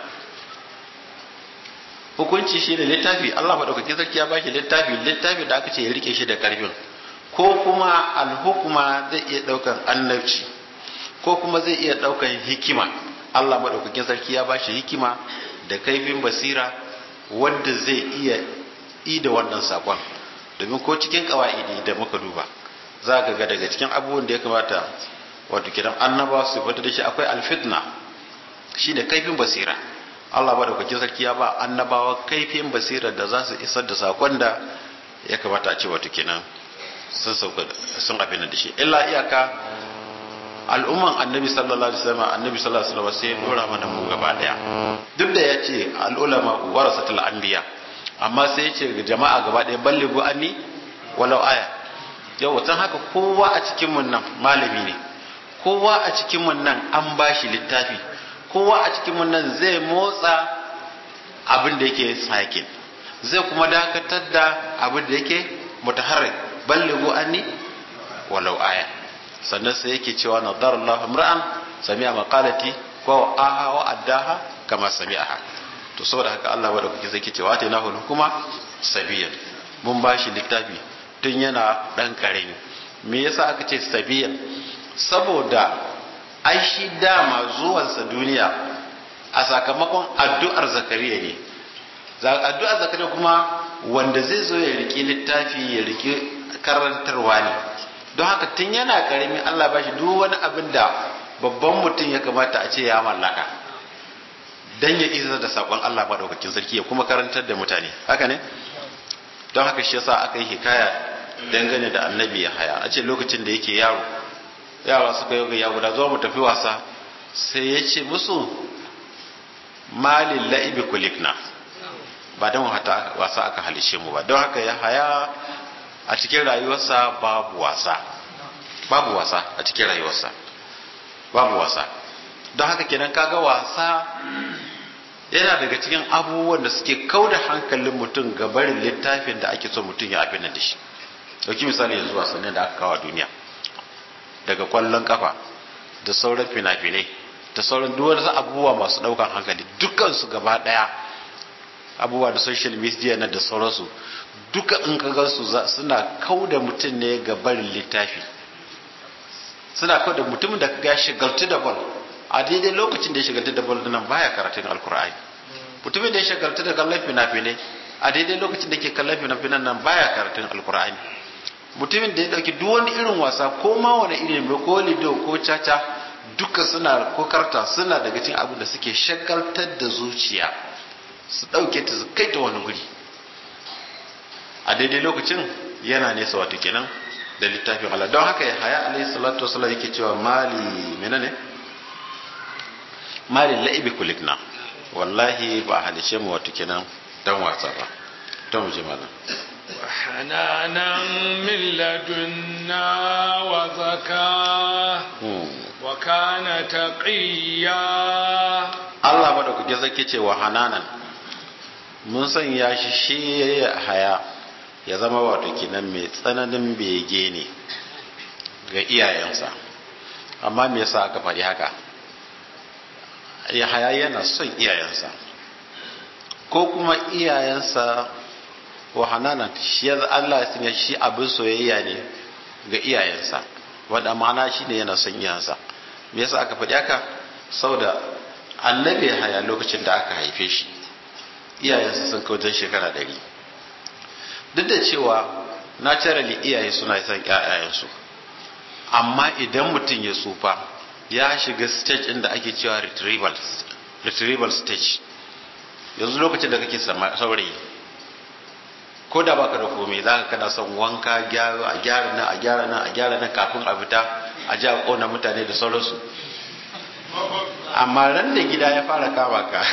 hukunci shi ne littafi Allah maɗaukakin sarki ya bashi littafi littafi da aka ce ya rike shi da karfin ko kuma alhukuma zai iya ɗaukan annabci ko kuma zai iya ɗaukan hikima Allah maɗaukakin sarki ya bashi hikima da kaifin basira wanda zai iya yi da wannan sakon domin ko cikin kawa'idi da muka duba za ka ga daga cikin abubuwan da ya kamata wato kiran annaba su fita da shi akwai alfitna shi da kaifin basira Allah ba da kwakin sarki ya ba annabawa kaifin basira da za su isar da sakon da ya kamata a ce wato kenan sun sauka sun abin da shi illa iyaka al'umman annabi sallallahu alaihi wasallam annabi sallallahu alaihi wasallam sai ya dora mana mu gaba daya duk da yace al'ulama warasatul anbiya amma sai ya ce ga jama'a gaba daya ballighu anni walau aya yau tan haka kowa a cikin mun nan malami ne kowa a cikin mun nan an bashi littafi kowa a cikin mun nan zai motsa abin da yake sakin zai kuma dakatar da abin da yake mutaharrik ballighu anni walau aya sannan sai yake cewa nadar Allah imra'an sami'a maqalati ko fa aha wa addaha kama sami'aha to saboda haka Allah wa da kuke sai kice wata na hukuma sabiyan mun bashi littafi tun yana dan karami me yasa aka ce sabiyan saboda ai shi dama zuwansa duniya a sakamakon addu'ar zakariya ne addu'ar zakariya kuma wanda zai zo ya riki littafi ya riki karantarwa ne don haka tun yana karami Allah ba shi duk wani abin da babban mutum ya kamata a ce ya mallaka dan ya isa da sakon Allah maɗaukakin sarki ya kuma karantar da mutane haka ne don haka shi yasa aka yi hikaya dangane da annabi ya haya a ce lokacin da yake yaro yara suka yi ya guda zuwa mu tafi wasa sai ya ce musu malin la'ibi kulikna ba don wasa aka halishe mu ba don haka ya haya a cikin rayuwarsa babu wasa babu wasa a cikin rayuwarsa babu wasa don haka kenan kaga wasa yana daga cikin abubuwan da suke kauda hankalin mutum ga barin littafin da ake so mutum ya abin da shi dauki misali yanzu wasannin da aka kawo duniya daga kwallon kafa da sauran fina-finai da sauran duk wasu abubuwa masu daukan hankali dukansu gaba daya abubuwa da social media na da sauransu duka in ka gansu suna kauda mutum ne ga barin littafi suna kauda mutumin da kaga ya shigaltu da ball a daidai lokacin da ya shigaltu da ball nan baya karatun alkur'ani mutumin da ya shigaltu da kallon fina-finai a daidai lokacin da ke kallon fina-finan nan baya karatun alkur'ani mutumin da ya dauki duk wani irin wasa ko ma wani irin ko lido ko caca duka suna ko karta suna daga cikin abin da suke shagaltar da zuciya su dauke ta su kai ta wani guri a daidai lokacin yana nesa wato kenan da littafin Allah don haka ya haya alaihi salatu wasallam yake cewa mali menene mali la'ibi kulikna wallahi ba a halishe mu wato kenan dan wasa ba don mu je malam وحنانا من لدنا وزكاة وكان تقيا Allah ba da kuke zake cewa hananan mun sanya shi shi haya ya zama wato kinan mai tsananin bege ne ga iyayensa amma me yasa aka faɗi haka ya haya yana son iyayensa ko kuma iyayensa wa hananan shi ya Allah ya sanya shi abin soyayya ne ga iyayensa wanda ma'ana shi ne yana son iyayensa me yasa aka faɗi haka saboda annabi ya haya lokacin da aka haife shi iyayensa sun kautar shekara ɗari duk da cewa naturally iyaye suna son ƴaƴayensu amma idan mutum ya tsufa ya shiga stage inda ake cewa retrieval retrieval stage yanzu lokacin da kake saurayi ko da baka da komai za ka kana son wanka a gyara nan a gyara nan a gyara nan kafin a fita a ji a ƙona mutane da sauransu amma ran da gida ya fara kama ka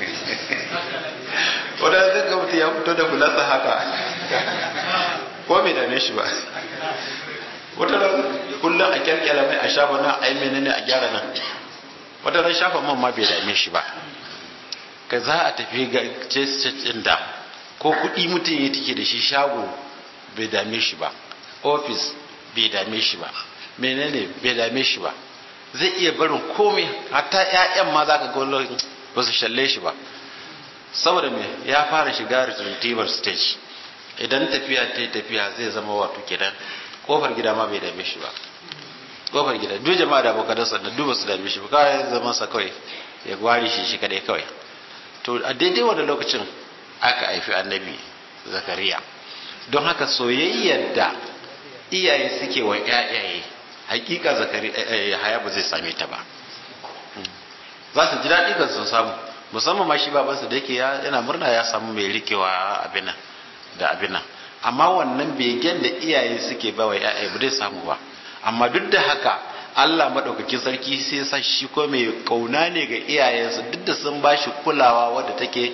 wadda zai ga mutum ya fito da fulasa haka ko mai dame shi ba wata ran kullum a kyalkyala mai a shafa nan a yi menene a gyara nan wata ran shafa man ma bai dame shi ba ka za a tafi ga ɗin da ko kuɗi mutum ya take da shi shago bai dame shi ba ofis bai dame shi ba menene bai dame shi ba zai iya barin komai hatta 'ya'yan ma za ka ga ba su shalle shi ba saboda me ya fara shiga retrieval stage idan tafiya ta tafiya zai zama wato kenan kofar gida ma bai dame shi ba kofar gida duk jama'a da abokan sa da duba su dame shi ba kawai zaman sa kawai ya gwari shi shi kadai kawai to a daidai wannan lokacin aka haifi annabi zakariya don haka soyayyar da iyaye suke wa ƴaƴaye hakika zakariya haya ba zai same ta ba za su ji daɗi kan sun samu musamman ma shi babansa da yake yana murna ya samu mai rikewa abin nan da abin nan amma wannan begen da iyaye suke ba wa ƴaƴaye ba zai samu ba amma duk da haka Allah maɗaukakin sarki sai sa shi ko mai kauna ne ga iyayensa duk da sun ba shi kulawa wadda take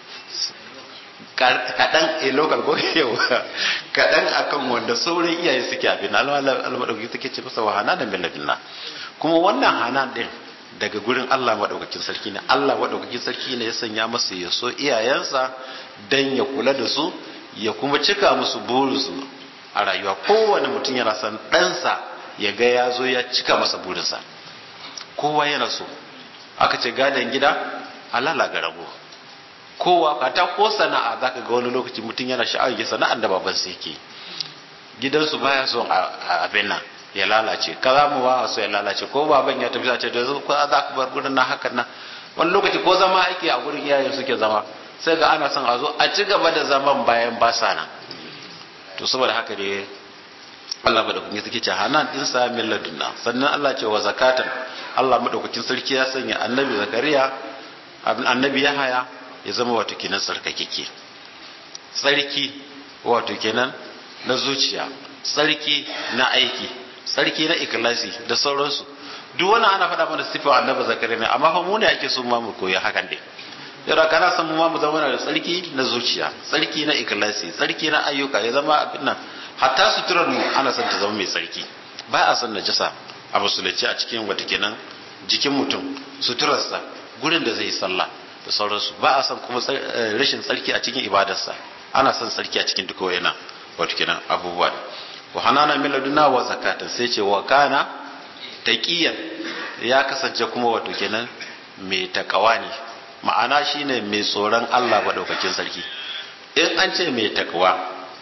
kaɗan a local ko yau kaɗan akan wanda sauran iyaye suke abin Allah maɗaukakin take ce masa wahana da milladina kuma wannan hanan ɗin daga gurin Allah maɗaukakin sarki ne Allah maɗaukakin sarki ne ya sanya masa ya so iyayensa dan ya kula da su ya kuma cika musu burinsu a rayuwa kowane mutum yana son ɗansa ya ga ya zo ya cika masa burinsa kowa yana so aka ce gadon gida alala ga rago kowa ka ta ko sana'a zaka ga wani lokaci mutum yana sha'awar ya sana'ar da baban sa yake gidansu baya son abin nan ya lalace kaza mu ba so ya lalace ko baban ya tafi ce da ko za ka bar gurin na hakan nan wani lokaci ko zama ake a gurin iyayen suke zama sai ga ana son a zo a ci gaba da zaman bayan ba sa nan to saboda haka ne Allah ba da kun suke ce hanan din sa min ladunna sannan Allah ce wa zakatan Allah madaukakin sarki ya sanya annabi zakariya annabi yahaya ya zama wato kenan sarkakeke sarki wato kenan na zuciya sarki na aiki sarki na ikhlasi da sauransu duk wannan ana faɗa mana sifar annabi zakariya ne amma fa mu ne ake so ma mu koyi hakan dai yara kana san mu ma mu zama da tsarki na zuciya tsarki na ikhlasi tsarki na ayyuka ya zama abin nan hatta suturar mu ana son ta zama mai tsarki ba a son najasa a musulunci a cikin wata kenan jikin mutum suturarsa gurin da zai yi sallah da sauransu ba a son kuma rashin tsarki a cikin ibadarsa ana son tsarki a cikin duka wayannan wato kenan abubuwa wa hanana min laduna wa zakatan sai ce wa kana taqiyan ya kasance kuma wato kenan mai takawa ne ma'ana shine mai tsoron Allah maɗaukakin sarki in an ce mai takawa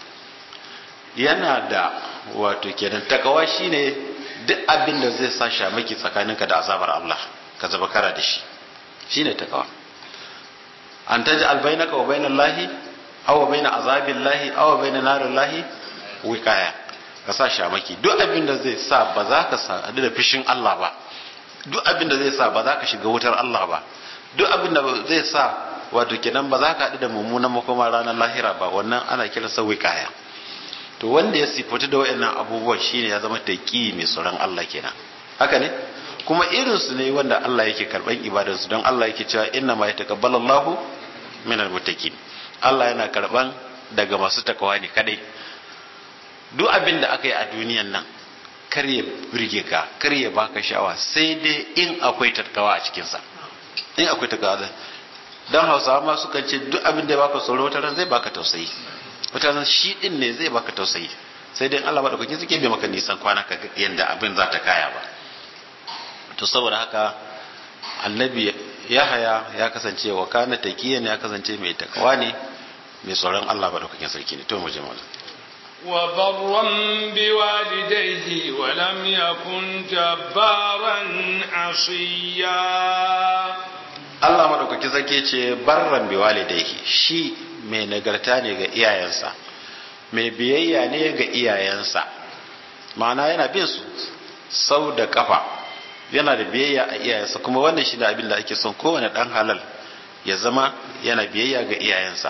yana da wato kenan takawa shine duk abin da zai sa shamaki tsakaninka da azabar Allah ka zaba kara da shi shine takawa an taji albainaka wa bainan lahi aw wa baina azabil lahi aw wa baina narin lahi wikaya ka sa shamaki duk abin da zai sa ba za ka sa da fishin Allah ba duk abin da zai sa ba za ka shiga wutar Allah ba duk abin da zai sa wato kenan ba za ka haɗu da mummunan makoma ranar lahira ba wannan ana kira sa kaya to wanda ya sifatu da wayannan abubuwan shine ya zama taqi mai tsoron Allah kenan haka ne kuma irin su ne wanda Allah yake karban ibadar su don Allah yake cewa inna ma yataqabbalu Allahu minal muttaqin Allah yana karban daga masu takawa ne kadai duk abin da aka yi a duniyan nan kar ya burge ka kar ya baka sha'awa sai dai in akwai takawa a cikinsa in akwai ta gaza don hausawa ma suka ce duk abin da ya baka tsoro wata ran zai baka tausayi wata ran shi din ne zai baka tausayi sai dai Allah madaukakin suke bai maka nisan kwana ka yanda abin za ta kaya ba to saboda haka annabi yahaya ya kasance wa kana taqiyan ya kasance mai takawa ne mai tsoron Allah madaukakin sarki ne to mu je mallam وبرا بوالديه ولم يكن جبارا عصيا Allah madaukaki sarki ce barran bi walidaihi shi mai nagarta ne ga iyayensa mai biyayya ne ga iyayensa ma'ana yana bin su sau da kafa yana da biyayya a iyayensa kuma wannan shi da abin da ake son kowane dan halal ya zama yana biyayya ga iyayensa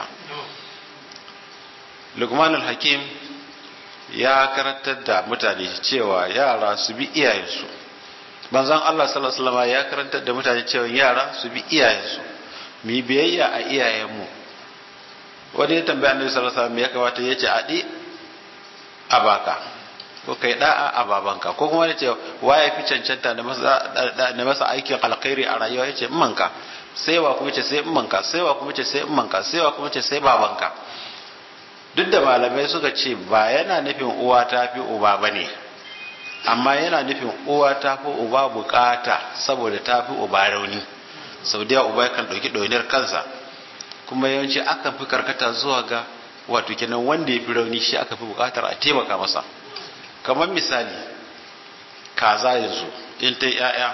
Lukman al-Hakim ya karantar da mutane cewa yara su bi iyayensu banzan Allah sallallahu alaihi wasallam ya karantar da mutane cewa yara su bi iyayensu mu yi biyayya a iyayenmu wani ya tambaya annabi sallallahu alaihi wasallam ya kamata ya ce adi a baka ko kai da'a a babanka ko kuma ya ce waye fi cancanta da masa aikin alkhairi a rayuwa ya ce manka sai wa kuma ce sai manka sai wa kuma ce sai manka sai wa kuma ce sai babanka duk da malamai suka ce ba yana nufin uwa ta fi uba ba ne amma yana nufin uwa ta fi uba bukata saboda ta fi uba rauni sau da uba kan ɗauki ɗauniyar kansa kuma yawanci akan fi karkata zuwa ga wato kenan wanda ya fi rauni shi aka fi bukatar a taimaka masa kamar misali kaza yanzu in ta ya'ya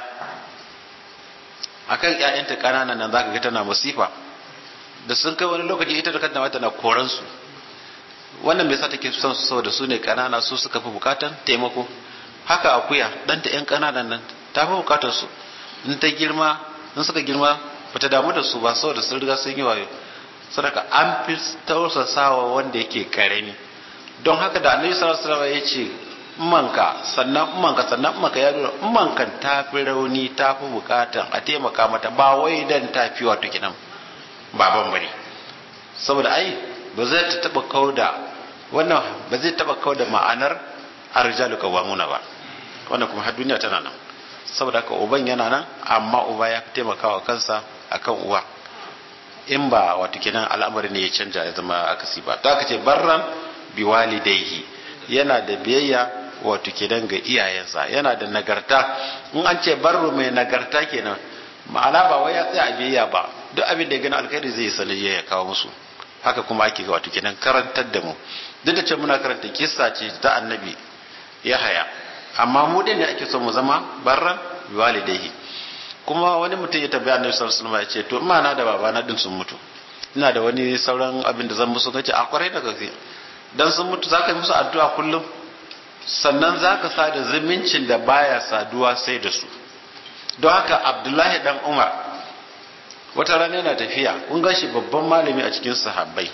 akan ƴaƴanta ƙananan nan zaka ga tana masifa da sun kai wani lokaci ita da kanta mata na koransu wannan bai sa take son su saboda su ne kanana su suka fi bukatan taimako haka akuya ɗanta yan kananan nan ta fi bukatar su in ta girma in suka girma bata damu da su ba saboda sun riga sun yi wayo sadaka an fi tausasawa wanda yake karami don haka da annabi sallallahu alaihi wasallam ya ce manka sannan manka sannan manka ya nuna mankan ta fi rauni ta fi bukatan a taimaka mata ba wai dan ta fi wato kinan baban bane saboda ai ba zai ta taba kauda wannan ba zai taba kauda ma'anar arjalu qawamuna ba wannan kuma har duniya tana nan saboda haka uban yana nan amma uba ya fi taimakawa kansa akan uwa in ba wato kenan al'amari ne ya canja ya zama akasi ba to aka ce barran bi walidaihi yana da biyayya wato kenan ga iyayensa yana da nagarta in an ce barru mai nagarta kenan ma'ana ba wai ya tsaya a biyayya ba duk abin da ya gani alkhairi zai sanayya ya kawo musu haka kuma ake ga wato kenan karantar da mu duk da cewa muna karanta kissa ce ta annabi ya haya amma mu din ne ake so mu zama barran walidaihi kuma wani mutum ya tabbaya annabi sallallahu alaihi wasallam ya ce to ina na da babana din sun mutu ina da wani sauran abin da zan musu kace a kwarai da gaske dan sun mutu zaka yi musu addu'a kullum sannan zaka sada zumuncin da baya saduwa sai da su don haka abdullahi dan umar wata rana yana tafiya kun gan shi babban malami a cikin sahabbai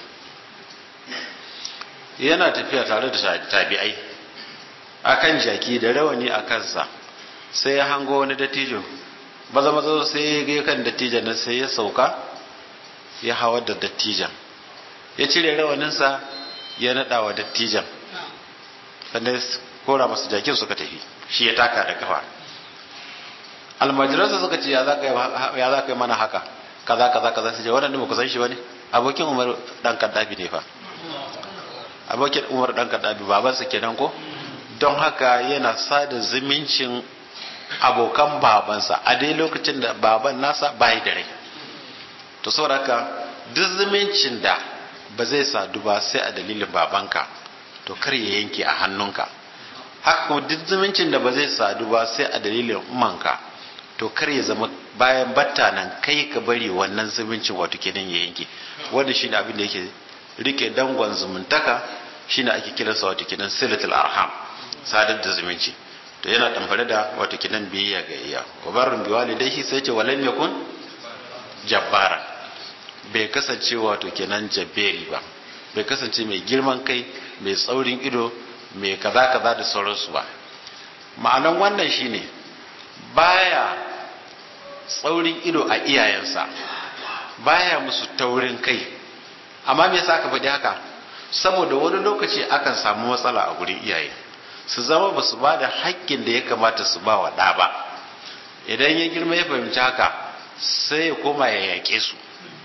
yana tafiya tare da tabi'ai akan jaki da rawani a kansa sai ya hango wani dattijo maza maza sai ya ga kan dattijan nan sai ya sauka ya hawar da dattijan ya cire rawaninsa ya naɗa wa dattijan sannan kora masu jakin suka tafi shi ya taka da kafa almajiransa suka ce ya za ka yi mana haka kaza kaza kaza su ce waɗanda ba ku san shi ba ne abokin umar ɗan kaddafi ne fa abokin umar ɗan kaddafi babansa kenan ko don haka yana sada zumuncin abokan babansa a dai lokacin da baban nasa bayi da rai to saboda haka duk zumuncin da ba zai sadu ba sai a dalilin babanka to kar ya yanke a hannunka haka kuma duk zumuncin da ba zai sadu ba sai a dalilin umanka to kar ya zama bayan batta nan kai ka bari wannan zumuncin wato kenan ya yanke wanda shi ne abin da yake rike dangon zumuntaka shi ne ake kiransa wato kenan silatul arham sadar da zumunci to yana damfare da wato kenan biyayya ga iya wa barrun bi walidayhi sai ce walam yakun jabbara bai kasance wato kenan jabberi ba bai kasance mai girman kai mai tsaurin ido mai kaza kaza da sauransu ba ma'anan wannan shine baya tsaurin ido a iyayensa baya musu taurin kai amma me yasa aka faɗi haka saboda wani lokaci akan samu matsala a gurin iyaye su zama ba su ba da haƙƙin da ya kamata su ba wa ɗa ba idan ya girma ya fahimci haka sai ya koma ya yaƙe su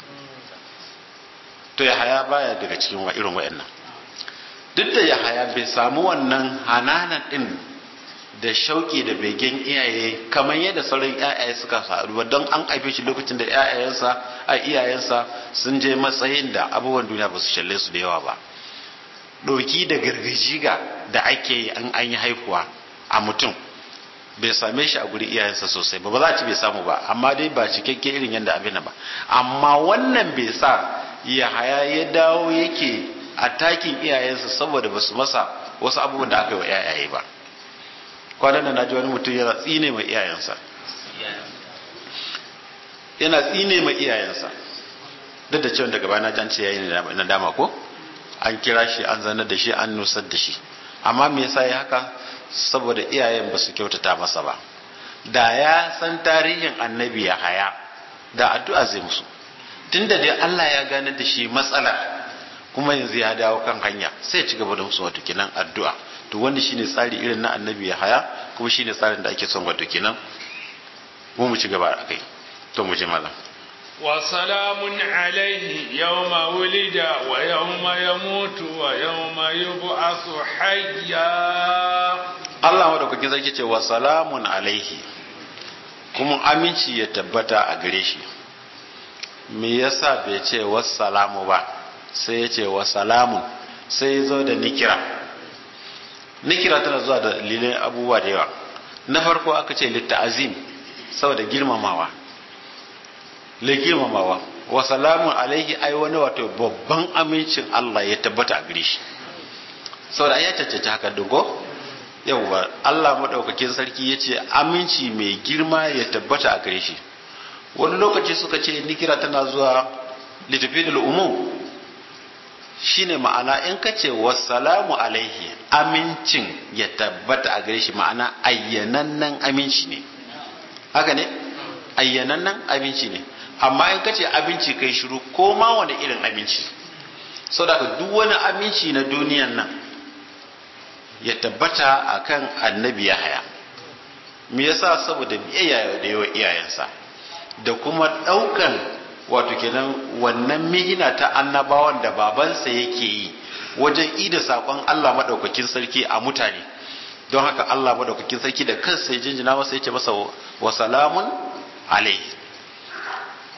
to ya haya baya daga cikin irin wa'annan duk da ya haya bai samu wannan hananan ɗin da shauki da begen iyaye kamar yadda sauran iyaye suka faru ba don an haife shi lokacin da iyayensa a iyayensa sun je matsayin da abubuwan duniya ba su shalle su da yawa ba ɗoki da gargajiga da ake yi an an yi haihuwa a mutum bai same shi a guri iyayensa sosai ba ba za a ci bai samu ba amma dai ba cikakke irin yadda abin ba amma wannan bai sa ya haya ya dawo yake a takin iyayensa saboda ba su masa wasu abubuwan da aka yi wa iyaye ba kwanan da na ji wani mutum yana tsine mai iyayensa yana tsine mai iyayensa duk da cewa daga baya na jan ce yayi na dama ko an kira shi an zanar da shi an nusar da shi amma me yasa ya haka saboda iyayen ba su kyautata masa ba da ya san tarihin annabi ya haya da addu'a zai musu tunda dai Allah ya gane da shi matsala kuma yanzu ya dawo kan hanya sai ya ci gaba da musu wato kenan addu'a to wanda shine tsari irin na annabi ya haya kuma shine tsarin da ake son wato kenan mu mu ci gaba a kai to mu ji malam وسلام عليه يوم ولد ويوم يموت ويوم يبعث حيا Allah madaukakin sarki ce wa salamun alaihi kuma aminci ya tabbata a gare shi me yasa bai ce wassalamu ba sai ya ce wa salamun sai ya zo da nikira nikira tana zuwa da dalilin abubuwa da yawa na farko aka ce litta'azim saboda girmamawa le girmamawa wa salamun alaihi ai wani wato babban amincin Allah ya tabbata a gare shi saboda ya cancanci haka dugo yawwa Allah madaukakin sarki ya ce aminci mai girma ya tabbata a gare shi wani lokaci suka ce nikira tana zuwa litafidul umum shine ma'ana in ka ce wassalamu alaihi amincin ya tabbata a gare shi ma'ana ayyanannen aminci ne haka ne ayyanannen aminci ne amma in ka ce aminci kai shiru ko ma wani irin aminci saboda duk wani aminci na duniyan nan ya tabbata akan annabi ya haya me yasa saboda biyayya da yawa iyayensa da kuma daukan wato kenan wannan mihina ta annabawan da babansa yake yi wajen ida sakon Allah madaukakin sarki a mutane don haka Allah madaukakin sarki da kansa ya jinjina masa yace masa wa salamun alaihi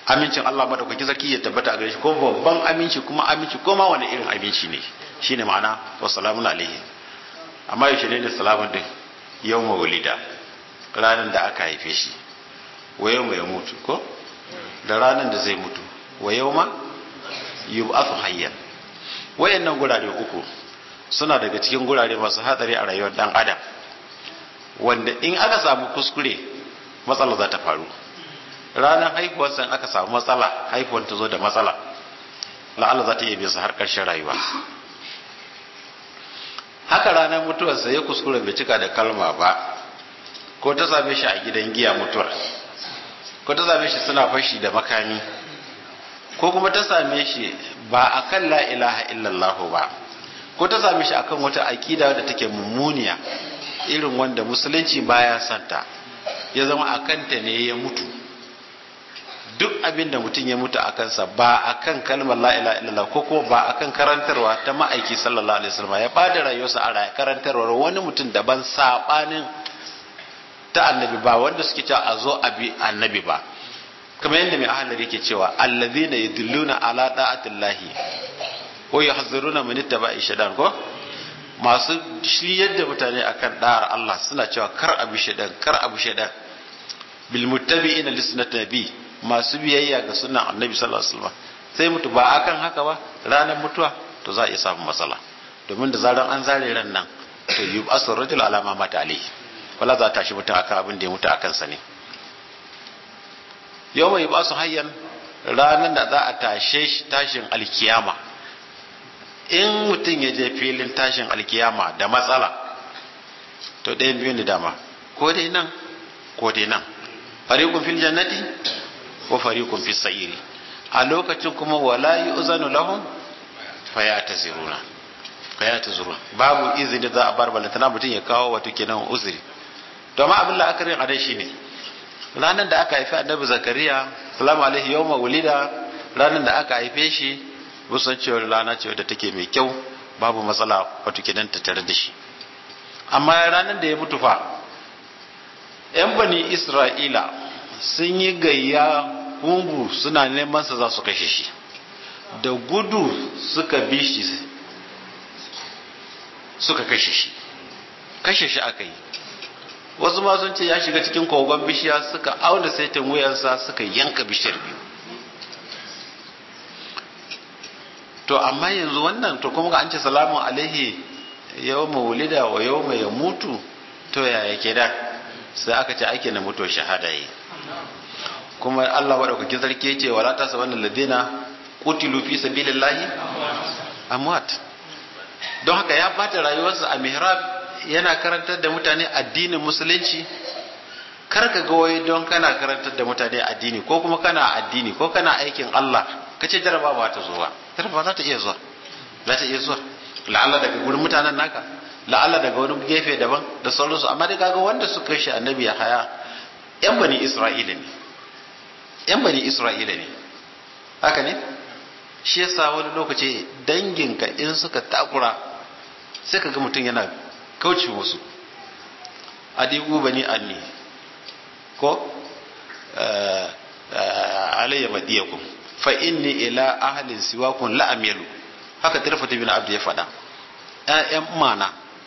amincin Allah madaukakin sarki ya tabbata a gare shi ko babban aminci kuma aminci ko ma wani irin aminci ne shine ma'ana wa salamun alaihi amma yaushe ne salamun din yawma walida ranar da aka haife shi wa yawma ya mutu ko da ranar da zai mutu wa yawma yub'athu hayyan wayannan gurare uku suna daga cikin gurare masu hatsari a rayuwar dan adam wanda in aka samu kuskure matsala za ta faru ranar haihuwarsa in aka samu matsala haihuwar ta zo da matsala la'alla za ta iya bisa har ƙarshen rayuwa haka ranar mutuwarsa ya kuskure bai cika da kalma ba ko ta same shi a gidan giya mutuwar ko ta same shi suna fashi da makami ko kuma ta same shi ba a kan la ilaha illallah ba ko ta same shi akan wata aƙida da take mummuniya irin wanda musulunci baya santa ya zama a kanta ne ya mutu duk abin da mutum ya mutu a kansa ba a kan kalmar la ilaha illallah ko kuma ba a kan karantarwa ta ma'aiki sallallahu alaihi wasallam ya bada rayuwarsa a karantarwar wani mutum daban sabanin ta annabi ba wanda suke cewa a zo a bi annabi ba kamar yadda mai ahalar yake cewa allazina yadulluna ala da'atillahi wa yahzuruna min ittaba'i shaitan ko masu shiryar da mutane akan da'ar Allah suna cewa kar abu shaitan kar abu shaitan bil muttabi'ina li sunnati nabi masu biyayya ga sunnan annabi sallallahu alaihi wasallam sai mutu ba akan haka ba ranar mutuwa to za a iya samun matsala domin da zaran an zare ran nan to yi asar rajul alama mata alaihi wala za ta shi mutum akan abin da ya mutu akan sa ne yau mai ba su hayyan ranar da za a tashe shi tashin alkiyama in mutum ya je filin tashin alkiyama da matsala to ɗayan biyu ne dama ko dai nan ko dai nan fariqun fil jannati wa fariqun fis sa'iri a lokacin kuma wala yu'zanu lahum fayataziruna fayataziruna babu izini za a bar balantana mutum ya kawo wato kenan uzuri to amma abin la'akarin a dai shine ranar da aka haifi annabi zakariya salamu alaihi yawma wulida ranar da aka haife shi musan cewa rana ce wadda take mai kyau babu matsala wato kenan ta tare da shi amma ranar da ya mutu fa yan bani isra'ila sun yi gayya hungu suna neman sa za su kashe shi da gudu suka bi shi suka kashe shi kashe shi aka yi wasu ma sun ce ya shiga cikin kogon bishiya suka auna saitin wuyansa suka yanka bishiyar biyu to amma yanzu wannan to kuma an ce salamun alaihi yau wulida wa yau ya mutu to ya yake da sai aka ce ake na mutuwar shahada yi kuma Allah maɗaukakin sarki ya ce wala ta saban ladina qutilu fi sabilillahi amwat don haka ya bata rayuwarsa a mihrab yana karantar da mutane addinin musulunci kar ka ga wai don kana karantar da mutane addini ko kuma kana addini ko kana aikin Allah ka ce jarabawa ta zuwa jarabawa za ta iya zuwa za ta iya zuwa la'alla daga gurin mutanen naka la'alla daga wani gefe daban da sauransu amma dai kaga wanda suka shi annabi ya haya yan bani isra'ila ne yan bani isra'ila ne haka ne shi yasa wani lokaci danginka in suka takura sai ka ga mutum yana kauce musu adigu bani anni ko alayya madiyakum fa inni ila ahlin siwakun la amilu haka tirfata bin abdu ya faɗa ƴaƴan mana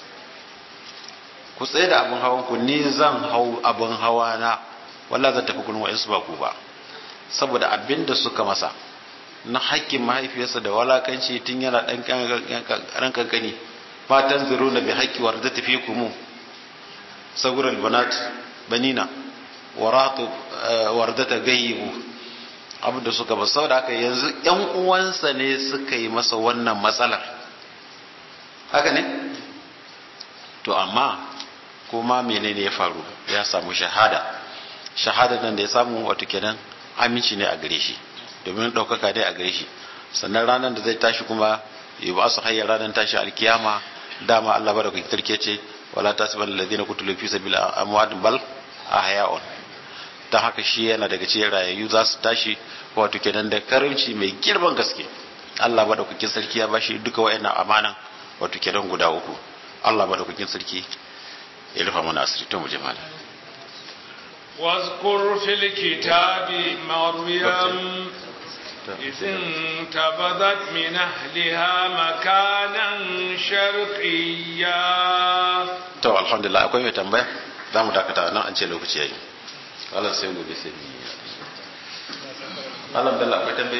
ku tsaye da abin hawan ku ni zan hau abin hawa na wallah zan tafi gurin wa'insu ba ku ba saboda abin da suka masa na haƙƙin mahaifiyarsa da walakanci tun yana ɗan kankani fatan zuru na bi haƙƙi warda tafi kumu sagurar banat banina waratu warda ta gayyibu abin da suka ba saboda haka yanzu ƴan uwansa ne suka yi masa wannan matsalar haka ne to amma kuma menene ya faru ya samu shahada shahada nan da ya samu wato kenan aminci ne a gare shi domin ɗaukaka dai a gare shi sannan ranar da zai tashi kuma yi ba su hayar ranar tashi alkiyama dama Allah ba da kuke tarke ce wala tasiban alladhina qutilu fi sabilillahi amwat bal ahya'un ta haka shi yana daga cikin rayayyu za su tashi wato kenan da karimci mai girman gaske Allah ba da kuke sarki ya bashi duka wayannan amanan wato kenan guda uku Allah ba da kuke sarki ya rufa mana asiri to mu jama'a واذكر في الكتاب مريم إذ انتبذت من أهلها مكانا شرقيا to alhamdulillah akwai mai tambaya za mu dakata nan an ce lokaci yayi Allah sai gobe sai mu yi alhamdulillah akwai tambaye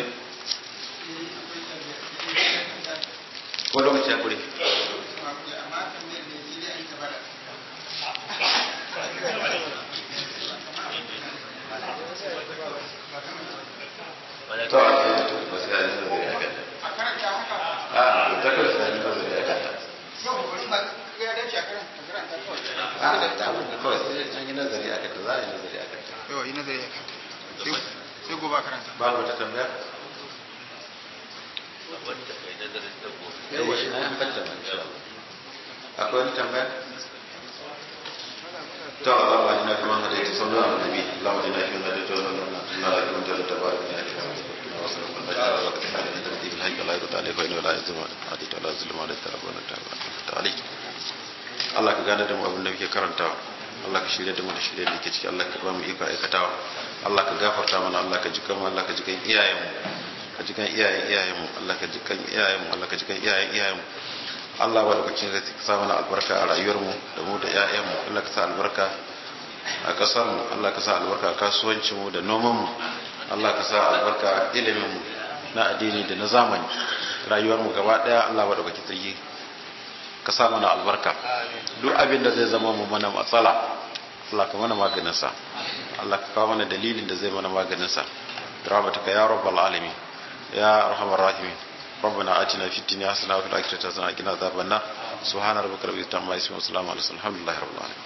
ko lokaci ya kure to ba sai an yi nazari a kanta a ta kawai sai an yi nazari a kanta a ta kawai sai an yi nazari a kanta za a yi nazari a kanta yawa yi nazari ya kanta sai gobe a karanta babu wata tambaya wanda kai nazarin da gobe yawa shi na yan banta man insha Allah akwai wani tambaya to Allah ba ina kuma hada ita sallallahu alaihi wa sallam Allah ina kuma hada ita sallallahu alaihi wa sallam Allah ya kunta da tabarak ya ta wa sallallahu alaihi wa sallam wa ta hada ita bil hayy la yuta alaihi wa inna la yazma hadi ta la zulma la tarabana ta ta alaihi Allah ka gane da mu abin da muke karantawa Allah ka shirya da mu da shirye da ke ciki Allah ka ba mu iko aikatawa Allah ka gafarta mana Allah ka jikan mu Allah ka jikan iyayen mu ka ji kan iyayen iyayen mu Allah ka ji kan iyayen mu Allah ka ji kan iyayen iyayen mu Allah wa lokacin da ka sa mana albarka a rayuwar mu da mu da iyayen mu Allah ka sa albarka a kasar mu Allah ka sa albarka a kasuwancin mu da noman mu Allah ka sa albarka a ilimin mu na addini da na zamani rayuwar mu gaba daya Allah wa lokacin sarki ka sa mana albarka duk abin da zai zama mu mana matsala Allah ka mana maganin sa Allah ka kawo mana dalilin da zai mana maganin sa rahmatuka ya rabbal alamin يا ارحم الراحمين ربنا اتنا في الدنيا حسنه وفي الاخره حسنه وقنا عذاب النار سبحان ربك رب العزه عما يصفون وسلام على المرسلين الحمد لله رب العالمين